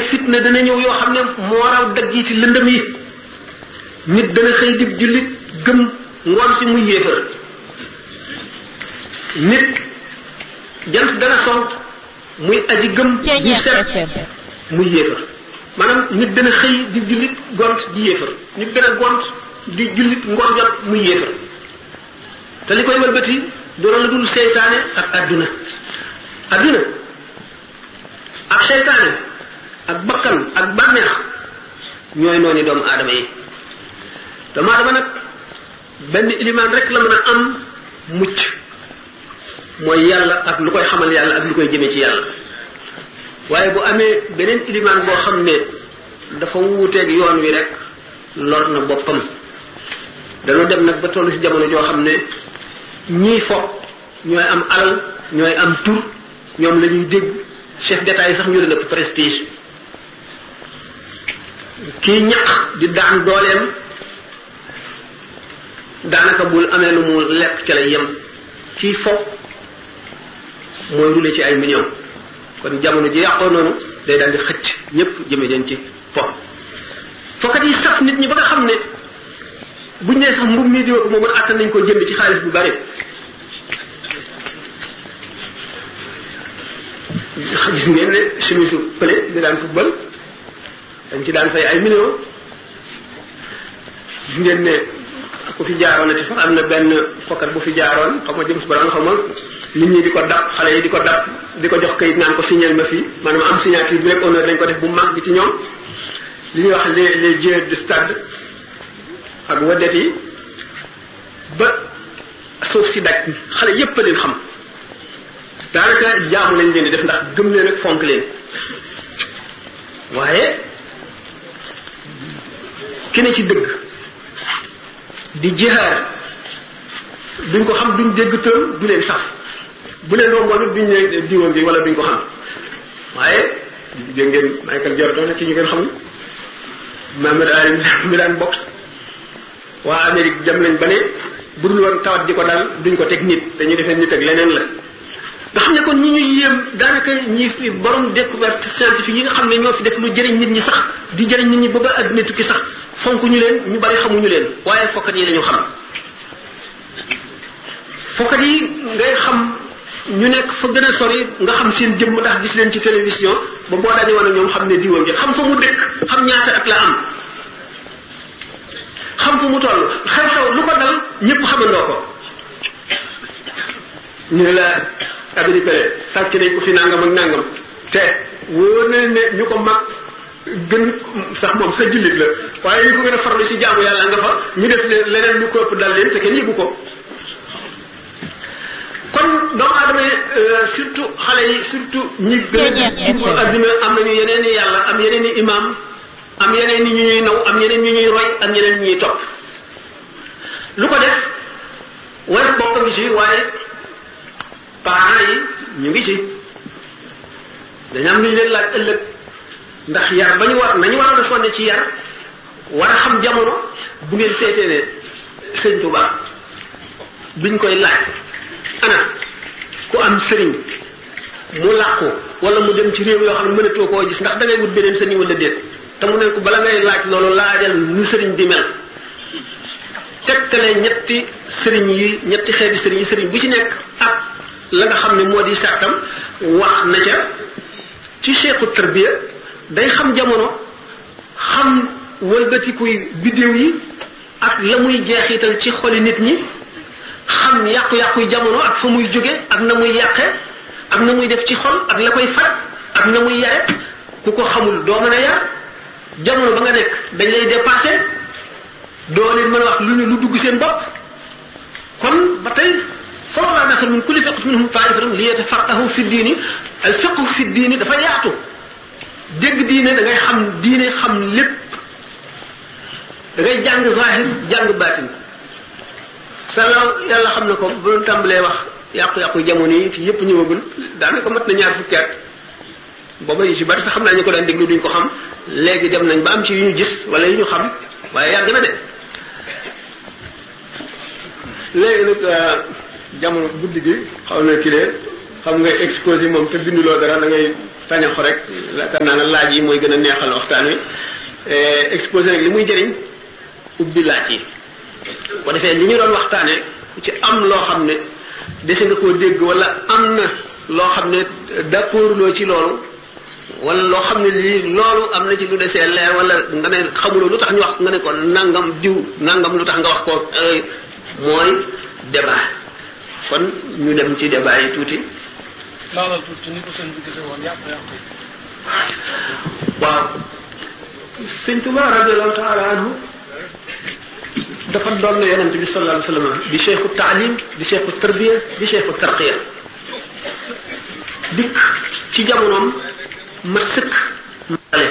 fitna dana ñëw yoo xam ne moo raw dagg yi ci lëndëm yi nit dana xëy dib jullit gëm ngoon si muy yéefar nit jant dana sonk muy aji gëm bu set muy yéefar maanaam nit dana xëy di jullit gont di yéefar nit dana gont di jullit ngoon jot muy yéefar te li koy wëlbati dara la dul seytaane ak adduna adduna ak seytaane ak bakkan ak bànneex ñooy noonu doomu aadama yi doomu aadama nag benn ilimaan rek la mën a am mucc mooy yàlla ak lu koy xamal yàlla ak lu koy jëmee ci yàlla waaye bu amee beneen ilimaan boo xam ne dafa wuuteeg yoon wi rek lor na boppam dañoo dem nag ba toll ci jamono joo xam ne ñii fo ñooy am alal ñooy am tur ñoom la ñuy dégg chef d'état yi sax ñu leen ëpp prestige kii ñaq di daan dooleem daanaka bul amee lu mu lekk ca lay yem kii fo mooy rule ci ay millions kon jamono ji yàqoo noonu day daal di xëcc ñépp jëme leen ci fo fokkat yi saf nit ñi ba nga xam ne buñ nee sax mbub mii diwa ko moom àttan nañ ko jënd ci xaalis bu bari gis ngeen ne chemise pële di daan football dañ ci daan fay ay millions gis ngeen ne ku fi jaaroon na ci sax am na benn fokkat bu fi jaaroon xam nga James Brown xam nga nit ñi di ko dab xale yi di ko dab di ko jox kayit naan ko signal ma fii maanaam am signature bi rek honneur dañ ko def bu mag bi ci ñoom li ñuy wax les les joueurs de stade ak wadet yi ba suuf si daj xale yépp a leen xam daanaka jaamu lañ leen di def ndax gëm leen ak fonk leen waaye ki ne ci dëgg di jihaar duñ ko xam duñ dégg tël du leen saf bu leen romboon it duñ ne diwoon bi wala duñ ko xam waaye dégg ngeen Michael Jordan ki ñu ngeen xam Muhammad Ali mi daan box waa Amérique dem nañ ba ne bu dul woon tawat di ko dal duñ ko teg nit dañuy defee nit ak leneen la nga xam ne kon ñi ñuy yéem daanaka ñi fi borom découverte scientifique yi nga xam ne ñoo fi def lu jëriñ nit ñi sax di jëriñ nit ñi ba ba adduna tukki sax fonk ñu leen ñu bari xamuñu leen waaye fokkat yi lañu xam fokkat yi ngay xam ñu nekk fa gën a sori nga xam seen jëmm ndax gis leen ci télévision ba boo dañu woon ak ñoom xam ne diwam ji xam fa mu dëkk xam ñaata at la am xam fu mu toll xew-xew lu ko dal ñëpp xamandoo ko ñu ne la abiri pele sàcc nañ ko fi nangam ak nangam te wóor na ne ñu ko mag gën sax moom sa jullit la waaye ñu ko gën a farlu si jaamu yàlla nga fa ñu def leneen lu ko ëpp dal leen te kenn yëgu ko kon doomu aadama yi surtout xale yi surtout ñi gën a adduna am nañu yeneen i yàlla am yeneen i imam am yeneen i ñu ñuy naw am yeneen ñu ñuy roy am yeneen ñu ñuy topp lu ko def war bopp ngi ci waaye parents yi ñu ngi ci dañu am lu ñu leen laaj ëllëg ndax yar ba ñu war nañu waroon a sonne ci yar war a xam jamono bu ngeen seetee ne sëñ Tuba biñ koy laaj ana ku am sëriñ mu làqu wala mu dem ci réew yoo xam ne mënatoo koo gis ndax da ngay wut beneen sëriñ wala déet te mu ne ko bala ngay laaj loolu laajal nu sëriñ di mel tegtale ñetti sëriñ yi ñetti xeeti sëriñ yi sëriñ bu ci nekk ak la nga xam ne moo di sartam wax na ca ci cheikhu tarbiya day xam jamono xam wëlbatikuy biddéew yi ak la muy jeexital ci xoli nit ñi xam yàqu-yàquy jamono ak fa muy jóge ak na muy yàqe ak na muy def ci xol ak la koy faj ak na muy yare ku ko xamul doo mën a yar jamono ba nga nekk dañ lay dépassé doo leen mën a wax lu ñu lu dugg seen bopp kon ba tey falawlaa nafara min kulli fiqatin minhum taifatun li yatafaqahu fi diini al fiqhu fi diini dafa yaatu dégg diine da ngay xam diine xam lépp da ngay jàng zahir jàng baatin salaam yàlla xam na ko bu doon tàmbalee wax yàqu-yàqu jamono yi ci yépp ñëwagul daanaka mat na ñaar fukki at booba yi ci bari sax xam naa ñu ko daan déglu duñ ko xam léegi dem nañ ba am ci yu ñu gis wala yu ñu xam waaye yàgg na de léegi nag jamono guddi gi xaw na kii de xam nga exposé moom te binduloo dara da ngay tañaxu rek yaakaar naa ne laaj yi mooy gën a neexal waxtaan wi exposé rek li muy jëriñ ubbi laaj yi ko defee li ñu doon waxtaane ci am loo xam ne dese nga koo dégg wala am na loo xam ne d'accord loo ci loolu wala loo xam ne lii loolu am na ci lu desee leer wala nga ne xamuloo lu tax ñu wax nga ne ko nangam diw nangam lu tax nga wax ko mooy débat kon ñu dem ci débat yi tuuti laalal tuuti ni ko sëñ bi gisee woon yàq yàq waaw sëñ Tuba radiallahu taala anhu dafa doon yonent bi sallallahu alayhi wa sallam di cheikhu taalim di cheikhu tarbiya di cheikhu tarqiya dikk ci jamonoom mat sëkk male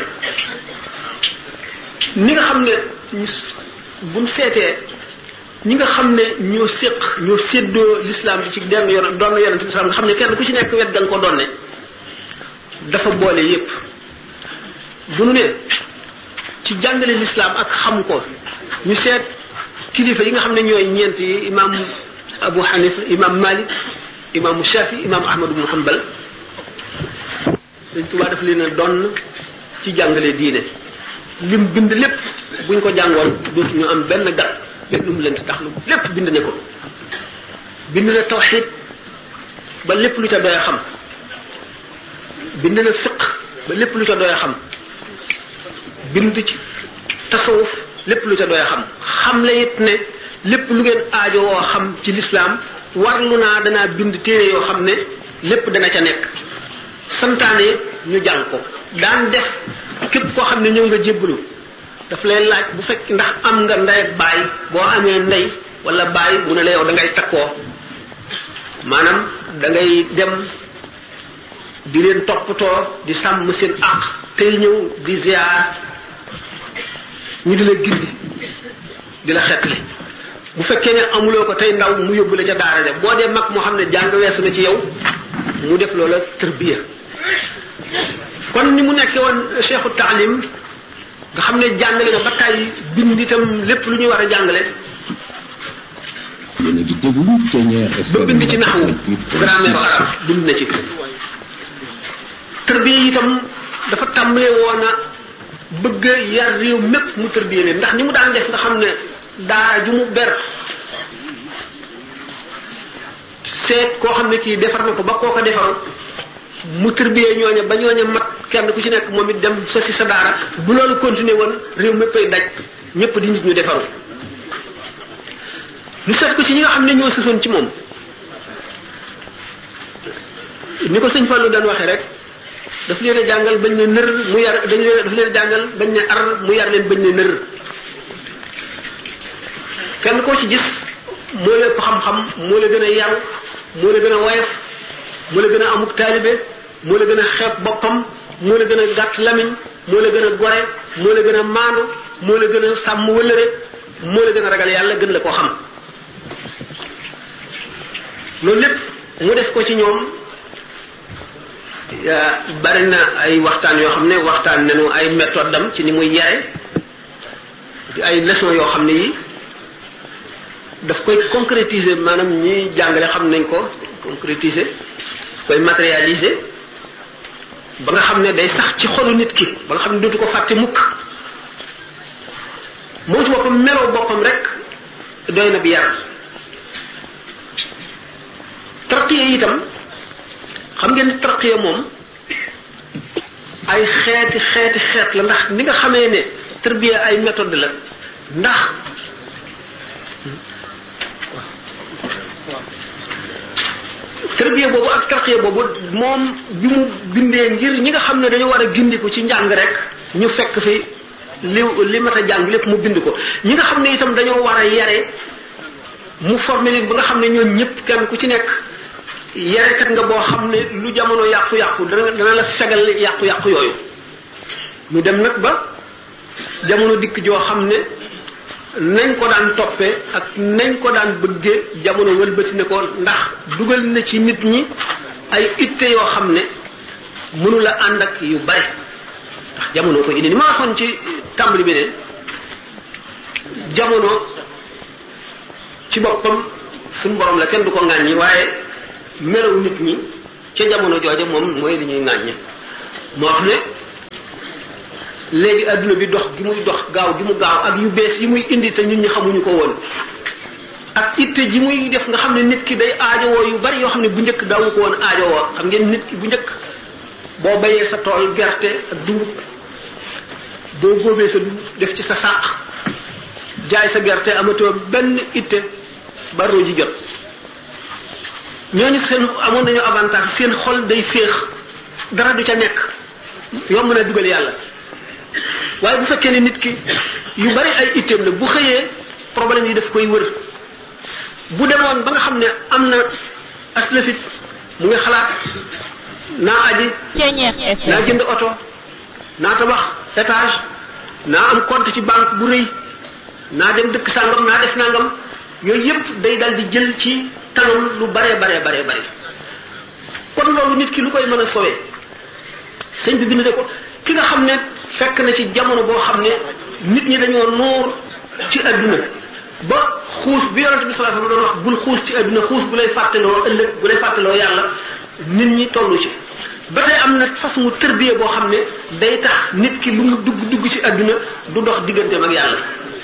ni nga xam ne buñ seetee ñi nga xam ne ñoo séq ñoo séddoo l'islam bi ci denn yon doon yonent bi nga xam ne kenn ku ci nekk wet ga nga ko doon ne dafa boole yépp bu nu ne ci jàngale l'islam ak xam ko ñu seet kilifa yi nga xam ne ñooy ñeent yi imam Abu Hanifa imam Malik imam Shafi imam Ahmad ibn Hanbal Sëñ Tuubaa daf leen a doon ci jàngale diine lim bind lépp buñ ko jàngoon dootu ñu am benn gat benn lu mu leen tax lu lépp bind ne ko bind na tawxid ba lépp lu ca doy xam bind na fiq ba lépp lu ca doy xam bind ci tasawuf lépp lu ca doy xam xam la it ne lépp lu ngeen aajo woo xam ci lislaam warlu naa danaa bind téere yoo xam ne lépp dana ca nekk santaane it ñu jàng ko daan def képp koo xam ne ñëw nga jébbalu daf lay laaj bu fekk ndax am nga ndey ak baay boo amee ndey wala baay mu ne la yow da ngay takkoo maanaam da ngay dem di leen toppatoo di sàmm seen àq tey ñëw di ziar ñu di la gindi di la xettali bu fekkee ne amuloo ko tey ndaw mu yóbbu la ca daara ja boo dee mag moo xam ne jàng weesu na ci yow mu def loola tërbiya kon ni mu nekkee woon cheikhu taalim nga xam ne jàngale nga ba tàyyi bind itam lépp lu ñuy war a jàngale yéen a ngi déglu Thiéniere ba bind ci naxwu grammaire arab bind na ci tërbiya itam dafa tàmbalee woon a bëgg yar réew mépp mu tërbiya leen ndax ni mu daan def nga xam ne daara ju mu ber seet koo xam ne kii defar na ko ba koo ko defaru mu tërbiyee ñooña ba ñooña mat kenn ku ci nekk moom it dem sa si sa daara bu loolu continuer woon réew méppay daj ñëpp di nit ñu defaru ñu seet ko ci ñi nga xam ne ñoo sësoon ci moom ni ko sëñ Fallou daan waxee rek daf leen a jàngal bañ ne nër mu yar dañ leen daf leen a jàngal bañ ne ar mu yar leen bañ ne nër kenn koo ci gis moo la ëpp xam-xam moo la gën a yaru moo la gën a woyof moo la gën a amuk taalibe moo la gën a xeeb boppam moo la gën a gàtt lamiñ moo la gën a gore moo la gën a maandu moo la gën a sàmm wëllëre moo la gën a ragal yàlla gën la koo xam loolu lépp mu def ko ci ñoom bari na ay waxtaan yoo xam ne waxtaan nañu ay méthode am ci ni muy yare di ay leçon yoo xam ne yi daf koy concrétiser maanaam ñi jàngale xam nañ ko concrétiser koy matérialiser ba nga xam ne day sax ci xolu nit ki ba nga xam ne dootu ko fàtte mukk moom ci boppam meloo boppam rek doy na bi yar tarqiya itam xam ngeen ni tarqiya moom ay xeeti xeeti xeet la ndax ni nga xamee ne tarbiya ay méthode la ndax tarbiya boobu ak tarqiya boobu moom bi mu bindee ngir ñi nga xam ne dañu war a gindiku ci njàng rek ñu fekk fi li li mat a jàng lépp mu bind ko ñi nga xam ne itam dañoo war a yare mu formé leen ba nga xam ne ñoom ñëpp kenn ku ci nekk yarekat nga boo xam ne lu jamono yàqu-yàqu dana dana la fegal yàqu-yàqu yooyu ñu dem nag ba jamono dikk joo xam ne nañ ko daan toppee ak nañ ko daan bëggee jamono wëlbati ne ko ndax dugal na ci nit ñi ay itte yoo xam ne mënu la ànd ak yu bare ndax jamono ko indi ni ma waxoon ci tàmbali bi ne jamono ci boppam suñu borom la kenn du ko ŋàññi waaye melaw nit ñi ca jamono jooja moom mooy li ñuy ŋàññi moo wax ne léegi adduna bi dox gi muy dox gaaw gi mu gaaw ak yu bees yi muy indi te ñun ñi xamuñu ko woon ak itte ji muy def nga xam ne nit ki day aajowoo yu bari yoo xam ne bu njëkk daawu ko woon aajowoo xam ngeen nit ki bu njëkk boo bayee sa tool gerte ak dugub boo góobee sa dugub def ci sa sàq jaay sa gerte amatoo benn itte baroo ji jot ñooñu seen amoon nañu avantage seen xol day féex dara du ca nekk yomb na dugal yàlla waaye bu fekkee ne nit ki yu bari ay itteem la bu xëyee problème yi daf koy wër bu demoon ba nga xam ne am na aslafit mu ngi xalaat naa aji naa jënd oto naa tabax étage naa am compte ci banque bu rëy naa dem dëkk sàngam naa def nangam yooyu yépp day dal di jël ci kanam lu baree baree baree bare kon loolu nit ki lu koy mën a sowee sëñ bi bind de ko ki nga xam ne fekk na ci jamono boo xam ne nit ñi dañoo noor ci adduna ba xuus bi yonente bi sallallahu alayhi wasallam doon wax bul xuus ci adduna xuus bu lay fàttaloo ëllëg bu lay fàttaloo yàlla nit ñi tollu ci ba tey am na façon mu tërbiye boo xam ne day tax nit ki lu mu dugg dugg ci adduna du dox digganteem ak yàlla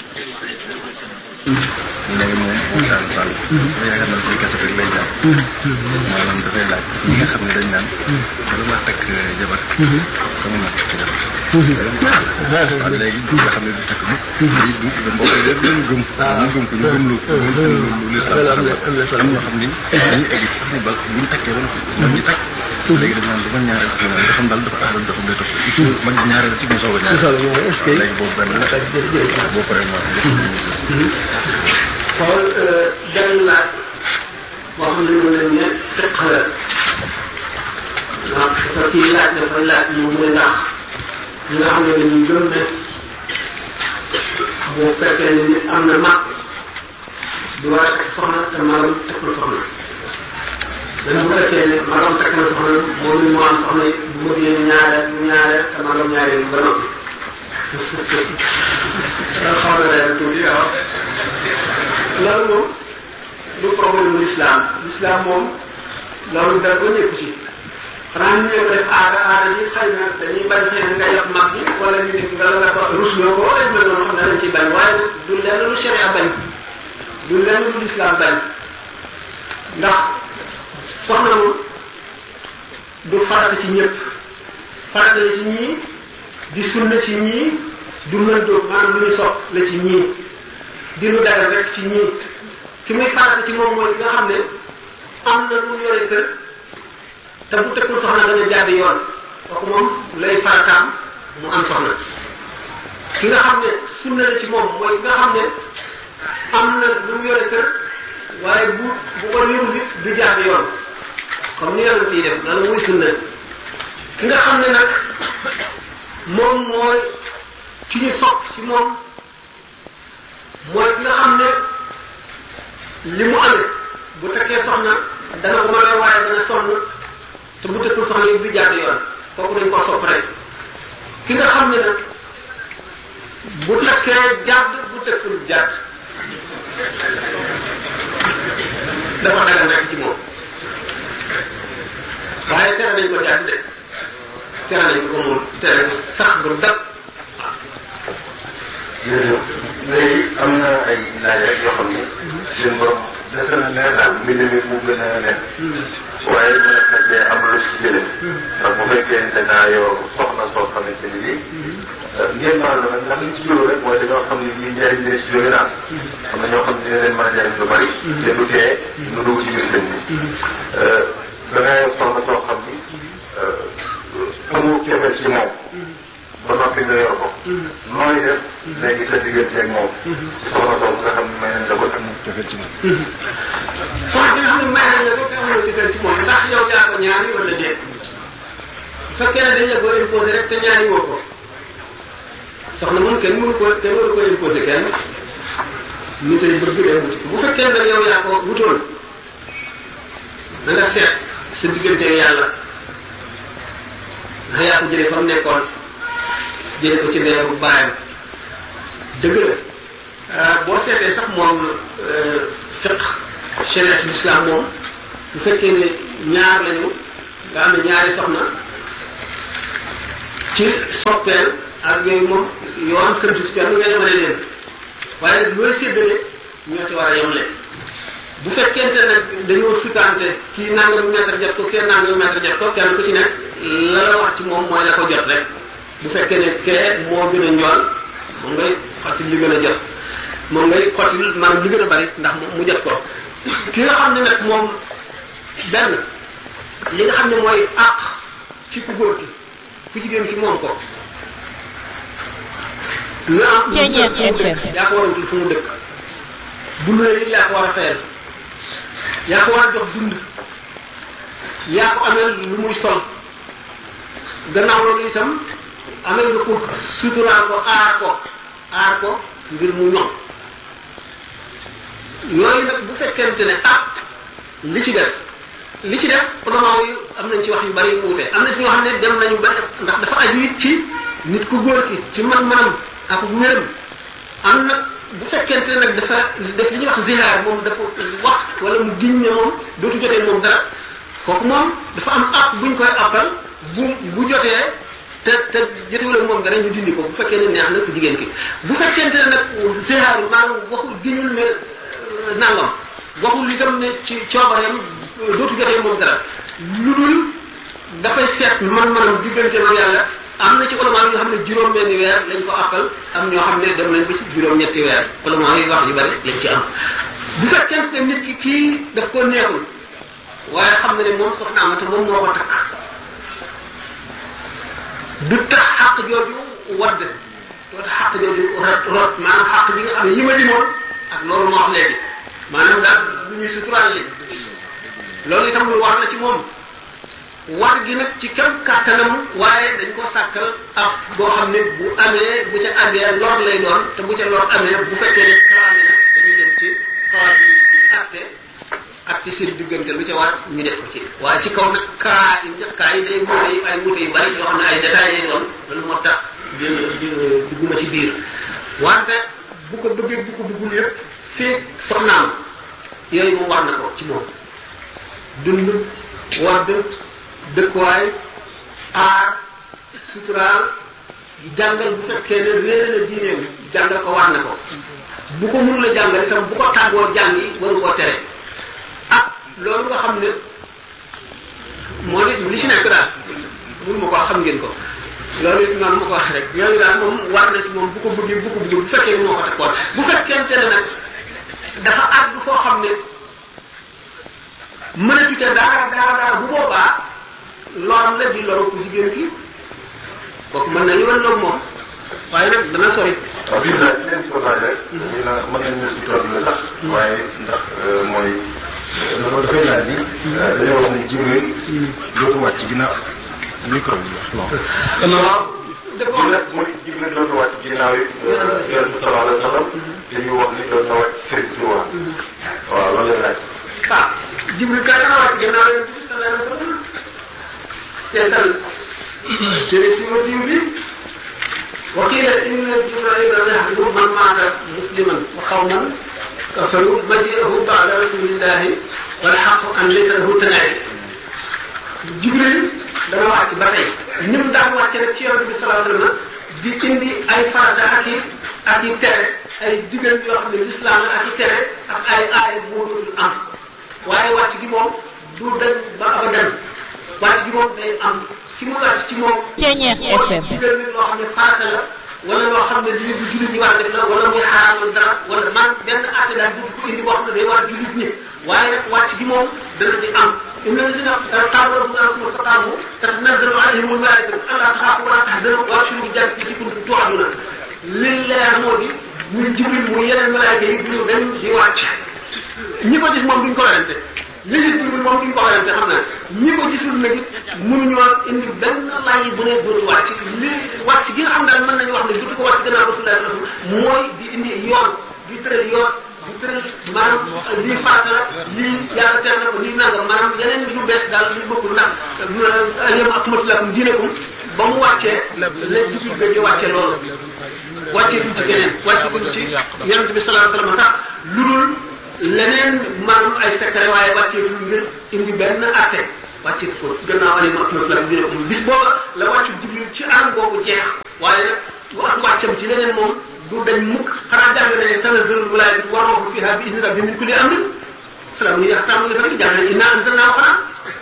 léegi moom moom daal Fall. yaakaar naa si kese rek lay jaar. maanaam dafay laaj ñi nga xam ne dañ naan. bala ma takk jabar. sama ma takk jabar. waaw léegi nga xam ne du takk mukk. day du da mbokk yi dañ leen gëm. ñu gëm ko ñu gëm lu lu lu lu lislaam sax am ñoo xam ni dañuy egg sax ni ba buñ takkee ba noppi ñoom ñu takk. léegi dañ naan dama ñaareel ak nga xam daal dafa aaroon dafa day topp il faut man ñaareel ci mu soog a ñaareel. est-ce que léegi boobu benn la boo paree ma xool benn laaj boo xam ne mu leen ne fiq la ndax sa kii laaj dafay laaj mu ne ndax ñi nga xam ne dañuy gëm ne bu fekkee ne nit am na mag du war a takk soxna te magam takkul soxna même bu fekkee ne magam takk na soxna moom it moo am soxna bu ma génn ñaare ñaare te magam ñaare ba noppi xaw na leen tuuti waaw loolu moom du problème mu l'islam l'islam moom loolu dara ko ñëpp ci xanaa ñu ñëw def aada aada yi xëy na dañuy bañ xëy na nga yab mag yi wala ñu nekk nga la nga ko rusloo ko wala ñu mel noonu xam ne dañ ciy bañ waaye du lenn lu sharia bañ du lenn lu l'islam bañ ndax soxna mu du farata ci ñëpp farata la ci ñii di sunna ci ñii du mën dóob maanaam lu ñu sopp la ci ñii di lu dagal rek ci ñii ki muy farata ci moom mooy nga xam ne am na lu mu yore kër te bu tekkul soxna dana jàdd yoon kooku moom lay farataam mu am soxna ki nga xam ne sunna la ci moom mooy nga xam ne am na lu mu yore kër waaye bu bu ko yorul nit du jàdd yoon comme ni yonent yi def loolu muy sunna ki nga xam ne nag moom mooy ki ñu sopp ci moom mooy ki nga xam ne li mu amee bu tekkee soxna dana ko mën a waaye dana sonn te bu tekkul soxna yi du jàdd yoon kooku dañ ko sopp rek ki nga xam ne nag bu tekkee jàdd bu tekkul jàdd dafa dagal rek ci moom waaye tere nañ ko jàdd de tere nañ ko moom tere sax bu dal jërëjëf léegi am na ay laaj rek yoo xam ne seen borom des na leer daal mbind mi mu gën a leen waaye mu nekk nag day am lu ci jële ndax bu fekkee ne danaa yow soxna soo xamante ni bii ngeen baal na nag ndax li ci jóge rek mooy dañoo xam ne lii njariñ dina ci jóge daal am na ñoo xam ne dina leen mën a jariñ lu bari te du tee nu dugg ci biir sëñ bi dangaa yow soxna soo xam ni amul cofeel ci moom ba noppi nga yor ko. nooy def léegi sa diggante ak moom. soxna soosu nga xam ne may nañ la ko am cofeel ci moom. soxna si nga xam ne may nañ la ko te amoo ci gën ci moom ndax yow yaa ko ñaari wala déet bu fekkee ne dañ la ko imposé rek te ñaari woo ko soxna moom kenn mënu ko kenn mënu ko imposé kenn ñu tey bëgg day wuti bu fekkee nag yow yaa ko wutoon na nga seet sa diggante yàlla ndax yaa ko jëlee fa mu nekkoon jëlee ko ci ndeeru baayam dëgg la boo seetee sax moom fiq shariat l'islam moom bu fekkee ne ñaar lañu nga am ne ñaari soxna ci soppeel ak yooyu moom yoon sëntu ci kenn ngay mën a leen waaye nag looy séddale ñoo ci war a yemle bu fekkente nag dañoo sukkaante kii nangam mètre jot ko kenn nangam mètre jot ko kenn ku ci nekk la la wax ci moom mooy la ko jot rek bu fekkee ne kee moo gën a njool moom ngay xotti li gën a jot moom ngay xotti maanaam li gën a bari ndax mu jot ko ki nga xam ne nag moom benn li nga xam ne mooy àq ci ku góor ki ku jigéen ki moom ko lu am yaa ko war a wutul fu mu dëkk bu luwee it yaa ko war a fayal yaa ko war a jox dund yaa ko ameel lu muy sol gannaaw loolu itam ameel nga ko suturaal ko aar ko aar ko ngir mu ñoŋ yooyu nag bu fekkente ne ah li ci des li ci des ulama yi am nañ ci wax yu bari yu wuute am na si ñoo xam ne dem nañu bari ndax dafa aju it ci nit ku góor ki ci man-manam ak wéram am nag bu fekkente ne nag dafa def li ñuy wax zihaar moom dafa wax wala mu giñ ne moom dootu jotee moom dara kooku moom dafa am app buñ koy appal bu bu jotee te te jotewul ak moom dara ñu dindi ko bu fekkee ne neex na ku jigéen ki bu fekkente ne nag zihaar maanaam waxul giñul ne nangam waxul itam ne ci coobareem dootu jotee moom dara lu dul dafay seet man-manam diggante ak yàlla am na ci ulama yoo xam ne juróom-benni weer lañ ko appal am ñoo xam ne dem nañ ba ci juróom-ñetti weer ulama yi wax yu bari lañ ci am bu fekkente ne nit ki kii daf ko neexul waaye xam na ne moom soxna am te moom moo ko takk du tax xàq jooju wadd doo tax xàq jooju rot rot maanaam xàq ji nga xam ne yi ma limoon ak loolu moo wax léegi maanaam daal lu ñuy suturaal li loolu itam lu war na ci moom war gi nag ci kem kàttanam waaye dañ ko sàkkal ab boo xam ne bu amee bu ca àggee lor lay doon te bu ca lor amee bu fekkee ne xalaat na dañuy dem ci xalaat bi ci àtte ak ci seen diggante lu ca war ñu def ko ci waaye ci kaw nag kaa yi njëkk kaa yi day muute yi ay muute yu bari yoo xam ne ay détails lay doon loolu moo tax dugguma ci biir wante bu ko bëggee bu ko bëggul yëpp fii soxnaam yooyu moom war na ko ci moom dund wadd dëkkuwaay aar suturaal jàngal bu fekkee ne réere na diineem jàngal ko war na ko bu ko mënula jàngal itam bu ko tàggoo jàng yi waru koo tere ak loolu nga xam ne moo di li ci nekk daal mënu ma ko xam ngeen ko loolu it noonu ma ko wax rek yooyu daal moom war na ci moom bu ko bëggee bu ko bëggee bu fekkee moo ko takkoon bu fekkente ne nag dafa àgg foo xam ne mënatu ca dara dara dara bu boobaa loram la di loru ku jigéen ki kooku mën na yoon loolu moom waaye nag dana sori. waaw bii daal di leen ko laaj rek. ñu la mën nañu si tool la sax. waaye ndax mooy. dafa dafay laaj ni. dañoo wax ni Jibril. dootu wàcc ci ginnaaw micro bi wax. waaw. dafa nag mooy Jibril dootu wàcc ginnaaw yi. yonent bi sallallahu alayhi wa sallam. dañuy wax ni doon na wàcc Serigne Touba. waaw loolu lay laaj. ah Jibril kay dana wàcc ginnaaw yonent bi sallallahu alayhi wa sallam. seetal tere si motif bi وقيل إن جبرائيل يحمل من مات مسلما وقوما كفروا مجيئه بعد رسول الله والحق أن ليس له تناعي جبريل dana wàcc ba tey ñun daan wàcc rek ci yonent bi sallallahu alayhi wa sallam di indi ay farata ak i ak i tere ay digal yoo xam ne lislaam la ak i tere ak ay aay moo dul am waaye wàcc gi moom du dañ ba abadan wàcc gi moom day am ci mu wàcc ci moom. Ceeñeer FM. digal nit loo xam ne farata la wala loo xam ne lii bu jullit ñi war a def la wala muy xaraamal dara wala man benn àtte daal du ko indi boo xam ne day war jullit ñi waaye nag wàcc gi moom dana di am. inna lazina qaalu rabbuna summa istaqaamu tatanazzalu alayhim al-malaa'ikatu allaa taxaafu wa laa tahzanu wa abshiru bil jannati allatii kuntum tuu'aduuna li leer moo di muy jibril muy yeneen malaayika yi duñu dem di wàcc ñi ko gis moom duñ ko werante li gis jibril moom duñ ko werante xam naa ñi ko gisul nag it mënuñoo indi benn laaj bu ne dootu wàcc li wàcc gi nga xam daal mën nañu wax ne dootu ko wàcc gannaaw rasulullah sallallahu alayhi wasallam mooy di indi yoon di tëral yoon di tëral maanaam lii farata la lii yàlla tere na ko lii nangam maanaam yeneen yu bees daal yu bokkul ndax alyawma akmaltu lakum diinakum ba mu wàccee la jibril ga di wàcce loolu wàcceetul ci keneen wàcceetul ci yonent bi sallallahu alayhi wasallam sax lu dul leneen maanaam ay secret waaye wàcceetul ngir indi benn atte wàccit ko gannaaw ali rahmat la bi ko bis booba la wàccu jibril ci anam boobu jeex waaye nag wax wàccam ci leneen moom du dañ mukk xanaa jàng nañu tanazzalul wilaayatu wa ruuhu fiha bi izni rabbi min kulli amrin salaam yi yaxtaamu li fa nekk jàng nañu inna anzalnaahu xanaa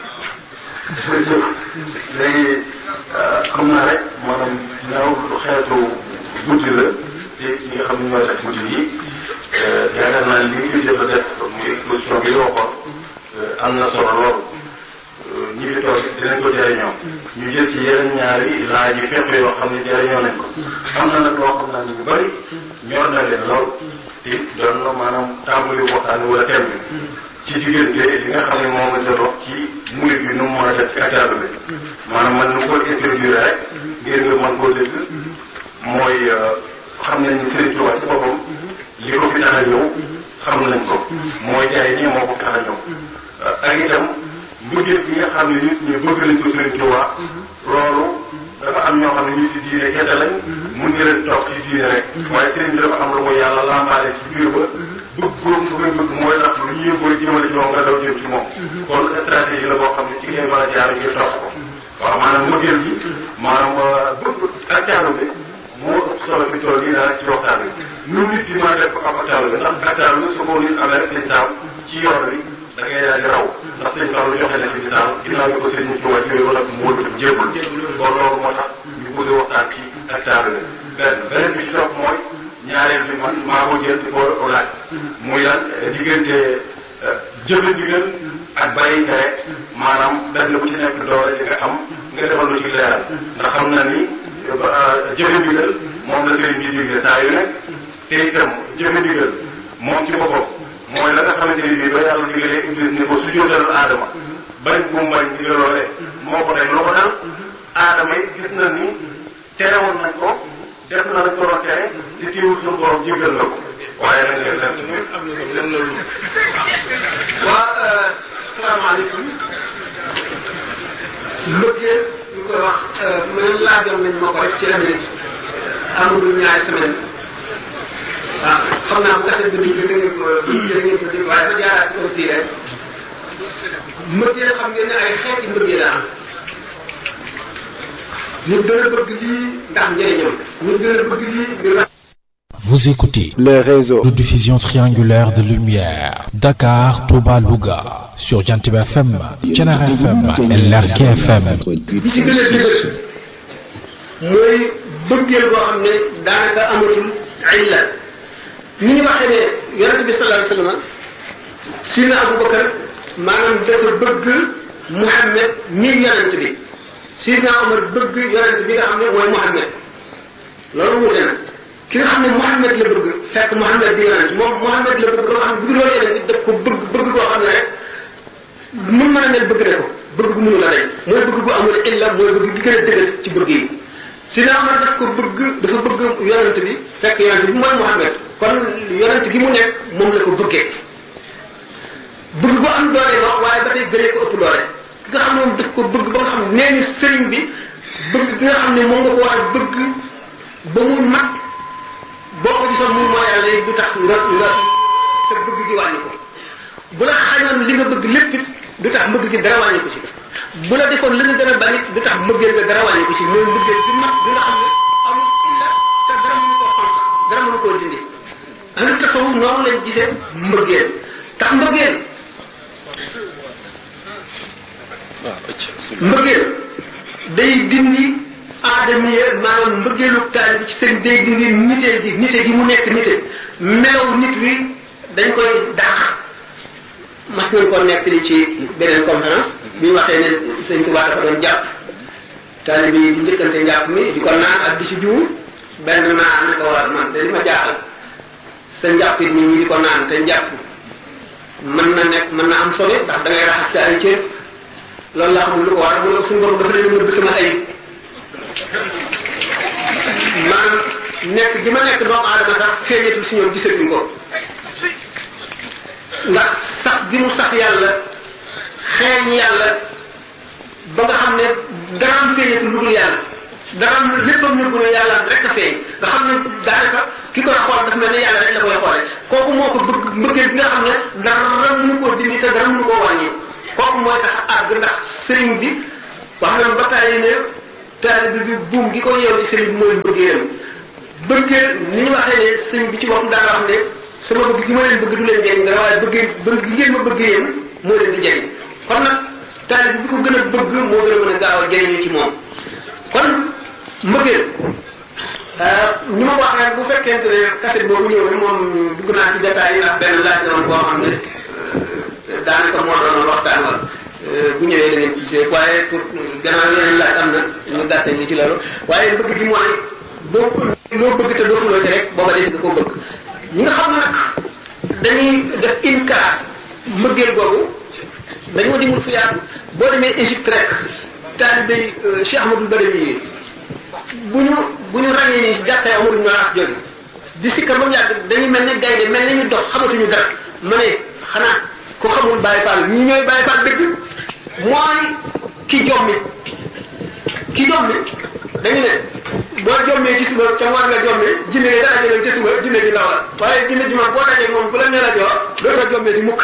léegi xam naa rek maanaam ñaaw xeetu guddi la te ñi nga xam ne ñooy def guddi yi yaakaar naa li fi jot a def muy exposition bi waxoon am na solo lool ñi fi toog dinañ ko jëriñoo ñu jël ci yeneen ñaari laaj yi fépp yoo xam ne jëriñoo nañ ko am na nag loo xam naa ni ñu bëri ñor na leen lool te doon na maanaam tàmbali waxtaan wala thème bi ci diggante li nga xam ne moom la doon wax ci murid bi nu mu mën a def ci accaadu bi maanaam man nu ko introduire rek ngir nga mën koo dégg mooy xam nañ ni Serigne Touba ci boppam li ko fi tax a ñëw xam nañ ko mooy jaay ñi moo ko tax a ñëw ak itam mbëggeel bi nga xam ne nit ñi bëgg nañ ko Serigne Touba loolu dafa am ñoo xam ne ñu ci diine kese lañ mun nga leen toog ci diine rek waaye Serigne bi dafa am lu mu yàlla lambaale ci biir ba bëgg góom su koy bëgg mooy tax lu ñu yëngoo jëmale ci moom nga daw jëm ci moom kon stratégie la boo xam ne ci ngay mën a jaar ngir topp ko waaw maanaam mbëggeel gi maanaam bëgg ak caalu bi moo ëpp solo fi tool yi daanaka ci waxtaan bi nu nit di mën a def ko am ak caalu bi ndax ak caalu bi su ko nit amee rek sëñ saam ci yoon bi da ngay daal di raw ndax sëñ Fallu joxe na ci misaal ginnaaw bi ko sëñ ñu ci wàcc yooyu wala mu wëlbati jébbul kon loolu moo tax ñu bëgg a waxtaan ci ak caalu bi benn beneen bi ci topp mooy ñaareel bi man maa ko jël di ko laaj muy lan diggante jëfe ndigal ak bàyyi tere maanaam benn bu ci nekk doole li nga am nga defal lu ci leeral ndax xam na ni jëfe ndigal moom la sëriñ bi digle saa yu nekk te itam jëfe ndigal moom ci boppam mooy la nga xamante ni bii ba yàlla digalee iblis ni ko su jóotalal aadama bañ bu mu bañ digal loolee moo ko teg loo ko dal aadama yi gis na ni terewoon nañ ko def na lañ ko doon tere te teewul suñu borom jéggal na ko waaye nag leen def ci biir. waa salaamaaleykum mbëggeel ñu koy wax man laajoon nañ ma ko rek ci Amérique amagul ñaari semaine waaw xam naa bu gasee dëgg bi da ngeen ko da ngeen ko dégg waaye ma jaaraat ci kaw fii rek mbëggeel xam ngeen ne ay xeeti mbëggeel la am nit dana bëgg lii ndax njëriñam nit dana bëgg lii ngir Vous écoutez les réseaux de diffusion triangulaire de lumière Dakar, Touba, Louga sur Jantib FM, Thiénaba FM et Lergui FM. li ci gën a dëgër mooy bëggeel boo xam ne daanaka amatul illa ni ñu waxee ne yonent bi sallallahu alayhi wasallam sina Abubakar maanaam dafa bëgg Muhammad mi yonent bi Sidna Omar bëgg yonent bi nga xam ne mooy Muhammad loolu wute na ki nga xam ne Muhammad la bëgg fekk Muhammad di yonent moom Muhammad la bëgg ba nga xam ne bu dul loolu yonent daf ko bëgg bëgg koo xam ne rek mun mën a mel bëgg na ko bëgg gu mënu la rey mooy bëgg gu amul illa mooy bëgg gi gën a dëgër ci bëgg yi Sidna Omar daf ko bëgg dafa bëgg yonent bi fekk yonent bi mooy Muhammad kon yonent gi mu nekk moom la ko bëggee bëgg gu am doole wax waaye ba tey gënee ko ëpp doole ki nga xam ne moom daf ko bëgg ba nga xam ne nee ni sëriñ bi bëgg gi nga xam ne moom nga ko war a bëgg ba mu mat boo ko gisoon muy mooy yàlla du tax nga nga sa bëgg gi wàññi ko bu la xañoon li nga bëgg lépp it du tax mbëgg gi dara wàññi ko ci bu la defoon li nga gën a bañ it du tax mbëggeel nga dara wàññi ko ci mooy mbëggeel gi mat bi nga xam ne amul illa te dara mënu koo xonq dara mënu koo dindi andi tasawuf noonu lañ gisee mbëggeel tax mbëggeel mbëggeel day dindi aadama yi maanaam mbëggeelu taal bi ci seen day dindi nitee gi nite gi mu nekk nite melaw nit wi dañ koy dàq mas nañ ko nekk li ci beneen conférence bi ñu waxee ne sëñ Tuubaa dafa doon jàpp taalibe yi di njëkkante njàpp mi di ko naan ak di ci jiwu benn naan ne ko war man de li ma jaaxal sa njàpp it nit ñi di ko naan te njàpp mën na nekk mën na am solo ndax da ngay raxas sa ay cër loolu laa xamul lu ko war mu ne suñu borom dafa leen nëbb sama ayib maanaam nekk gi ma nekk doomu aadama sax feeñatul si ñoom gisatuñ ko ndax sax gi mu sax yàlla xeeñ yàlla ba nga xam ne daraam feeñatul lu dul yàlla daraam léppam nëbbu ne yàlla rek a feeñ nga xam ne daanaka ki koy xool dafa mel ne yàlla rek la koy xoole kooku moo ko bëgg mbëggeel bi nga xam ne dara mënu koo dindi te dara mënu koo wàññi kooku mooy tax àgg ndax sëriñ bi wax na ba tàyyi ne taalibe bi buum gi ko yeew ci sëriñ bi mooy bëggeel bëggeel ni ñu waxee ne sëriñ bi ci boppam daa wax ne sama bëgg gi ma leen bëgg du leen jëriñ dara waaye bëggee bëgg gi ngeen ma bëgg yéen moo leen di jëriñ kon nag taalibe bi ko gën a bëgg moo gën a mën a gaaw a jëriñu ci moom kon mbëggeel ñu ma wax rek bu fekkente ne kaset boobu ñëw ne moom dugg naa ci détails yi ndax benn laaj la woon boo xam ne daanaka moo doon waxtaan wala bu ñëwee da ngeen gisee waaye pour gannaaw yeneen laaj am na ñu gàttal li ci loolu waaye bëgg gi mooy boo loo bëgg te dootuloo ci rek booba des nga koo bëgg ñi nga xam ne nag dañuy def inkaar mbëggeel googu dañoo dimul fu yaatu boo demee Égypte rek taalibe Cheikh Ahmadou Badawi yi bu ñu bu ñu ràññee nii jàkkee amul ñu wax jóge di sikkar ba mu yàgg dañuy mel ne gaynde mel ne ñu dox xamatuñu dara ma ne xanaa ko xamul Baye Fall ñii ñooy Baye Fall dëgg mooy ki jommi ki jommi dañu ne boo jommee ci suba ca war nga jommee jinne yi dara jëlee ca suba jinne ji ndaw la waaye jinne ji moom boo dajee moom bu la nee la joo doo ko jommee ci mukk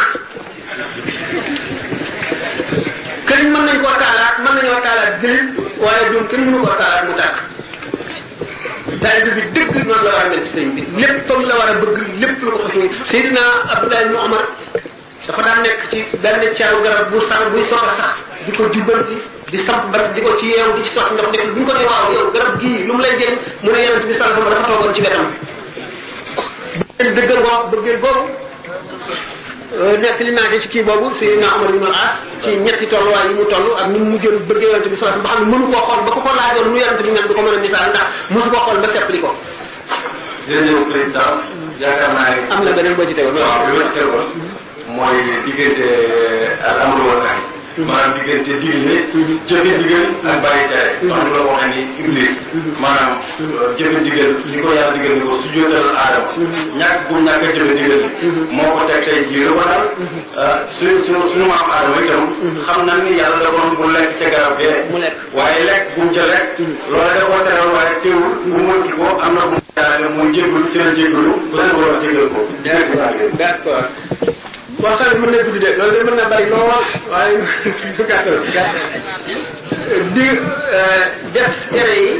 këriñ mën nañ koo taalaat mën nañoo taalaat jëlit waaye doom kenn mënu koo taalaat mu tàkk taalibe bi dëgg noonu la war a mel ci sëñ bi léppam la war a bëgg lépp lu ko xas muy Seydina Abdoulaye ibn Omar dafa daan nekk ci benn caaru garab bu sax buy soog a sax di ko jubbanti di samp bant di ko ci yeew di ci sotti ndox def bu ñu ko nee waaw yow garab gii lu mu lay jëriñ mu ne yonent bi sallallahu alayhi wasallam dafa toogoon ci wetam dëggal boobu bëggeel boobu nekk li naa ci kii boobu Seydina Omar ibn al-As ci ñetti tolluwaay yi mu toll ak ni mu mujjoon bëggee yonent bi sallallahu alayhi wasallam ba xam ne mënu koo xool ba ko ko laajoon nu yonent bi mel du ko mën a misaal ndax mosu koo xool ba seppali ko jërëjëf Sëriñ Sam yaakaar naa ne. am na beneen boo ci tegoon waaw li ma ci tegoon mooy diggante alhamdu wal nahi maanaam diggante digle jëfe digal ak bàyyi tere wax la waxee ni iblis maanaam jëfe digal li ko yàlla digal ni ko sujjóotal aadama ñàkk bu ñàkk a jëfe digal moo ko teg tey jii lu ko dal suñu suñu suñu maam aadama itam xam na ni yàlla da ko bu lekk ca garab gee mu lekk waaye lekk bu mu ca lekk loolu da koo teral waaye teewul bu moytu ko am na bu mu jaarale muy jéggalu ci la jéggalu ba su borom jéggal ko d'accord waxtaan bi mën na gudd de loolu de mën na bari lool waaye gàttal di def tere yi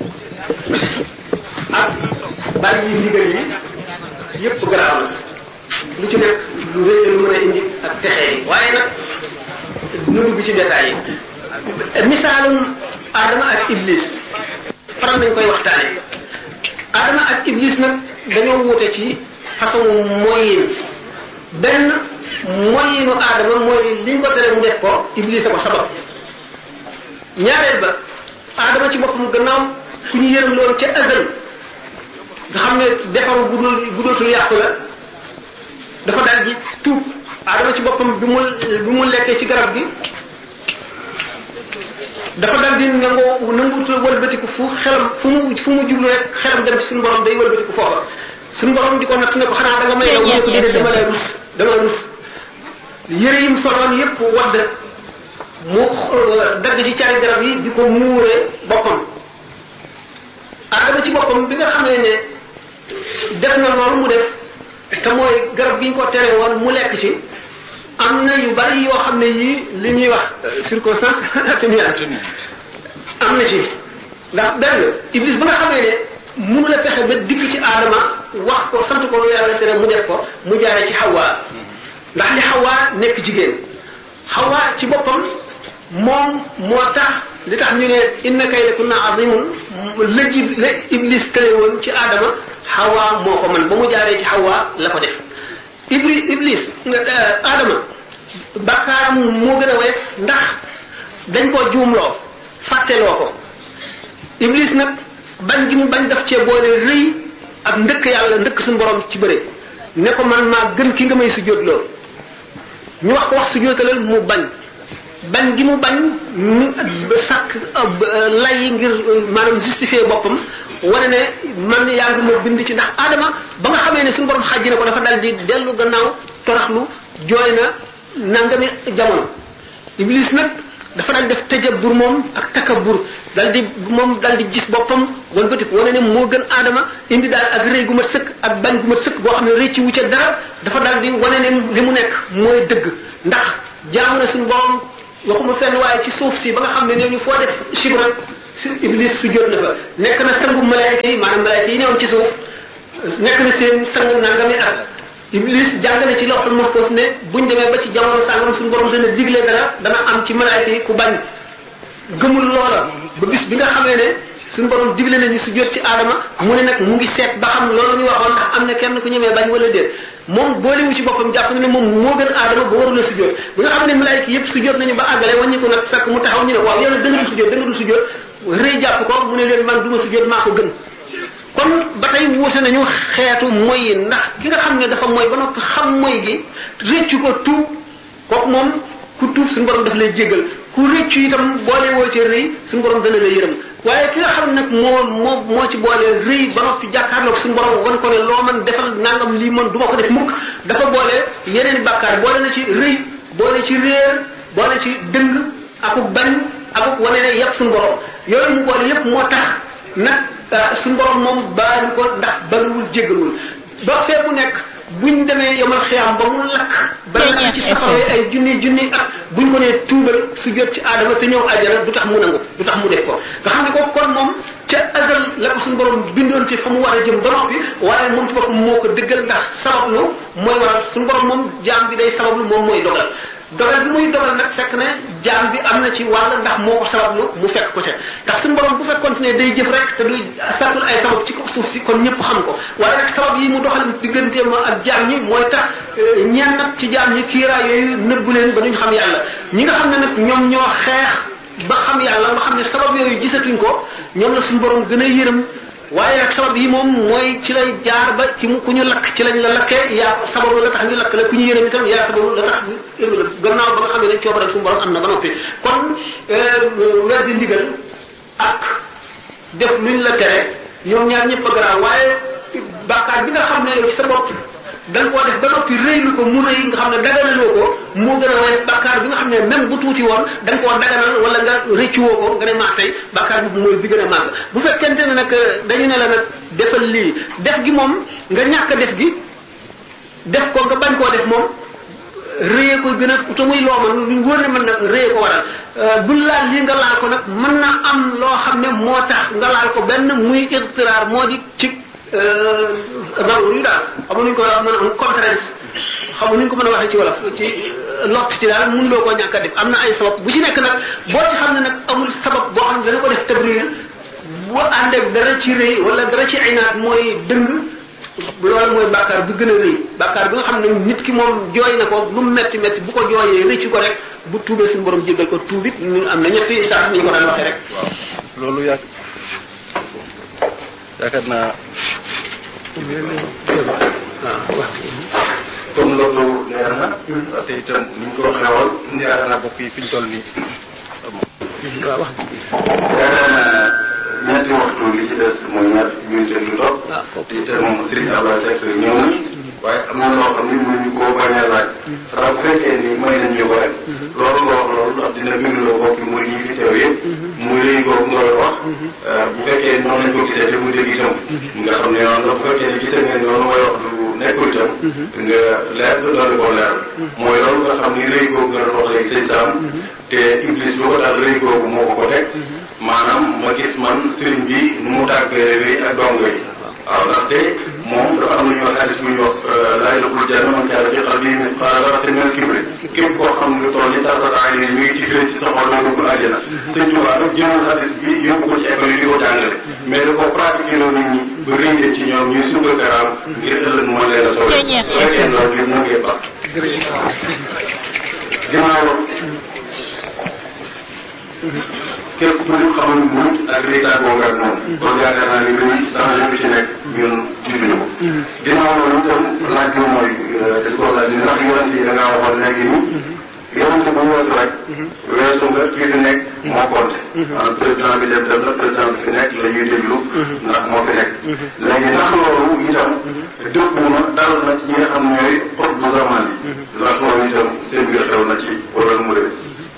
ak bàyyi yi ndigal yi yëpp garaaw na lu ci nekk lu rëy la lu mën a indi ak texee yi waaye nag nu dugg ci détails yi misaalum Adama ak Iblis faral nañ koy waxtaane Adama ak Iblis nag dañoo wute ci façon moyen benn moyenu Adama mooy liñ ko tere mu def ko Iblis a ko sabab ñaareel ba Adama ci boppam gannaaw ku ñu yërëm loolu ca azal nga xam ne defaru gudul gudootul yàqu la dafa daal di tuub Adama ci boppam bi mu bi mu lekkee ci garab gi dafa daal di nangoo nanguut wëlbatiku fu xelam fu mu fu mu jublu rek xelam dem ci suñu borom day wëlbatiku foofa suñu borom di ko natt ne ko xanaa da nga may yow ko déedéet dama lay rus dama rus yëre yi mu soloon yépp wadd mu dagg ci caari garab yi di ko muuree boppam Adama ci boppam bi nga xamee ne def na loolu mu def te mooy garab gi ñu ko tere woon mu lekk ci am na yu bari yoo xam ne yii li ñuy wax circonstance atténuante am na ci ndax benn iblis ba nga xamee ne mënu la fexe ba dikk ci aadama wax ko sant ko lu yàlla tere mu def ko mu jaaree ci xawaa ndax li xawaa nekk jigéen xawaa ci boppam moom moo tax li tax ñu ne inna kaydakunna azimun la ji la iblis tële woon ci aadama xawaa moo ko man ba mu jaaree ci xawaa la ko def iblis iblis aadama bakkaaram moo gën a woyof ndax dañ koo juumloo fàtteloo ko iblis nag bañ gi mu bañ daf cee boole rëy ak ndëkk yàlla ndëkk suñu borom ci bëre ne ko man maa gën ki nga may sujjóotloo ñu wax ko wax sujjóotalal mu bañ bañ gi mu bañ ñu sàkk lay ngir maanaam justifier boppam wane ne man yaa ngi ma bind ci ndax Adama ba nga xamee ne suñu borom xàjji na ko dafa dal di dellu gannaaw toraxlu jooy na nangami jamono Iblis nag dafa dal def tëjabur moom ak takabur dal di moom dal di gis boppam wan bëtik wane ne moo gën Adama indi daal ak rëy gu mat sëkk ak bañ gu mat sëkk boo xam ne rëcc wu ca dara dafa dal di wane ne li mu nekk mooy dëgg ndax jaamu na suñu borom waxuma fenn waaye ci suuf si ba nga xam ne nee ñu foo def chibra si iblis su jot na fa nekk na sangu malaayka yi maanaam malaayka yi newoon ci suuf nekk na seen sangu nangami at iblis jàng na ci lawhul mahfuz ne buñ demee ba ci jamono sàngam suñu borom dana digle dara dana am ci malaayka yi ku bañ gëmul loola ba bis bi nga xamee ne suñu borom digle nañu su jot ci aadama mu ne nag mu ngi seet ba xam loolu ñu waxoon ndax am na kenn ku ñemee bañ wala déet moom boolewu ci boppam jàpp na ne moom moo gën aadama ba warula su jot bi nga xam ne malaayka yépp su jot nañu ba àggale wàññi ko nag fekk mu taxaw ñu ne waaw yow nag da nga dul su jot da nga dul su jot rëy jàpp ko mu ne leen man du ma su jot maa ko gën kon ba tey wuute nañu xeetu moy yi ndax ki nga xam ne dafa mooy ba noppi xam mooy gi rëccu ko tuub kooku moom ku tuub suñu borom daf lay jéggal ku rëccu itam boole woo ci rëy suñu borom dana la yërëm waaye ki nga xam nag moo moo moo ci boole rëy ba noppi jàkkaarloog suñu borom wan ko ne loo man defal nangam lii man du ma ko def mukk dafa boole yeneen i bàkkaar boole na ci rëy boole ci réer boole ci dëng akuk bañ akuk wane ne yépp suñu borom yooyu mu boole yépp moo tax nag suñu borom moom baalu ko ndax baluwul jéggalul ba fee mu nekk buñ demee yomal xiyaam ba mu lakk ba lakk ci safara ay junni junni at buñ ko nee tuubal su jot ci aadama te ñëw àjjana du tax mu nangu du tax mu def ko nga xam ne ko kon moom ca azal la ko suñu borom bindoon ci fa mu war a jëm ba noppi waaye moom ci boppam moo ko dëggal ndax sabablu mooy waral suñu borom moom jaam bi day sabablu moom mooy dogal dogal bi muy dogal nag fekk ne jaam bi am na ci wàll ndax moo ko sabablu mu fekk ko ca ndax suñu borom bu fekkoon ne day jëf rek te du sàkkul ay sabab ci ko suuf si kon ñëpp xam ko waaye nag sabab yi mu doxal digganteem ak jaam ñi mooy tax ñeen nag ci jaam ñi kiiraay yooyu nëbbu leen ba duñ xam yàlla ñi nga xam ne nag ñoom ñoo xeex ba xam yàlla nga xam ne sabab yooyu gisatuñ ko ñoom la suñu borom gën a yërëm waaye nag sabab yi moom mooy ci lay jaar ba ci mu ku ñu lakk ci lañ la lakkee yaa sababu la tax ñu lakk la ku ñu yërëm itam yaa sababu la tax gannaaw ba nga xam ne coobaral suñu borom am na ba noppi kon weer di ndigal ak def luñ la tere ñoom ñaar ñëpp a garaaw waaye bàkkaar bi nga xam ne yow ci sa bopp da nga koo def ba noppi rëylu ko mu rëy nga xam ne daganaloo ko moo gën a waaye bàkkaar bi nga xam ne même bu tuuti woon da nga koo daganal wala nga rëccuwoo ko nga ne maa tey bàkkaar bi mooy bi gën a màgg bu fekkente ne nag dañu ne la nag defal lii def gi moom nga ñàkk a def gi def ko nga bañ koo def moom rëyee ko gën a te muy loo man lu wóor ne mën na rëyee ko waral bu laal lii nga laal ko nag mën na am loo xam ne moo tax nga laal ko benn muy irtiraar moo di ci rawu yu daal xamu nuñ ko mën a am conférence xamu nuñ ko mën a waxee ci wolof ci lott ci daal mun loo koo ñàkk a def am na ay sabab bu ci nekk nag boo ci xam ne nag amul sabab boo xam ne dana ko def tabriir bu ànd ak dara ci rëy wala dara ci aynaat mooy dëng loolu mooy bàkkaar bi gën a rëy bàkkaar bi nga xam ne nit ki moom jooy na ko lu mu metti metti bu ko jooyee rëcc ko rek bu tuubee suñu borom jéggal ko tuubit ñu am na ñetti sax ni ñu ko daan waxee rek waaw loolu yàgg yaakaar naa comme loolu leer na te itam ni ñu ko waxee woon yaakaar naa bokk yi fi ñu toll nii waaw wax yaakaar naa ñeenti waxtu li ci des mooy ñaar minute lu topp te itam Serigne Abba Seck ñëw na waaye am na loo xam ni mënuñu koo bañ a laaj ndax bu fekkee ni may nañ ñu ko rek loolu nga wax loolu ndax dina bindloo bokk muy ñi fi teew yëpp muy léegi boobu nga koy wax bu fekkee noonu lañ ko gisee te mu dégg itam nga xam ne noonu la bu fekkee ni gisee ngeen noonu mooy wax lu nekkul itam nga leer doon koo leer mooy loolu nga xam ni rëy googu nga doon wax léegi sëñ Sam te iblis bu ko daal rëy googu moo ko ko teg maanaam ma gis man sëriñ bi nu mu tàggee rëy ak dongo yi waaw ndaxte moom dafa am lu ñuy wax hadis bu ñuy wax laay doxul janna man kaana fi qalbihi mithqaala dharratin min kibri képp koo xam ne tool yi tartata ay ni mi ngi ci fii ci sa xol doo dugg àjjana sëñ Tuubaa nag jëloon hadis bi yóbbu ko ci école yi di ko jàngale mais da ko pratiqué loo nit ñi ba rëy ci ñoom ñuy sukkal garaam ngir ëllëg mu mën leen a solo su fekkee loolu li mu ngee baax ginnaaw képp ku ñu xamul muñ ak lii tàggoo nga ak moom. kon yaakaar naa ni luy danger bi ci nekk ñun jiituñu ko. ginnaaw loolu itam laaj bi mooy dañ ko laaj ndax yonent yi da ngaa waxoon léegi ni. yonent bu weesu rek. weesu nga kii di nekk moo compté. maanaam président bi dem dem na président bi fi nekk la ñuy déglu. ndax moo fi nekk. léegi ndax loolu itam dëpp na dal na ci ñi nga xam ñooy xot bu zaman yi. ndax loolu itam seen biir xew na ci wala mu demee.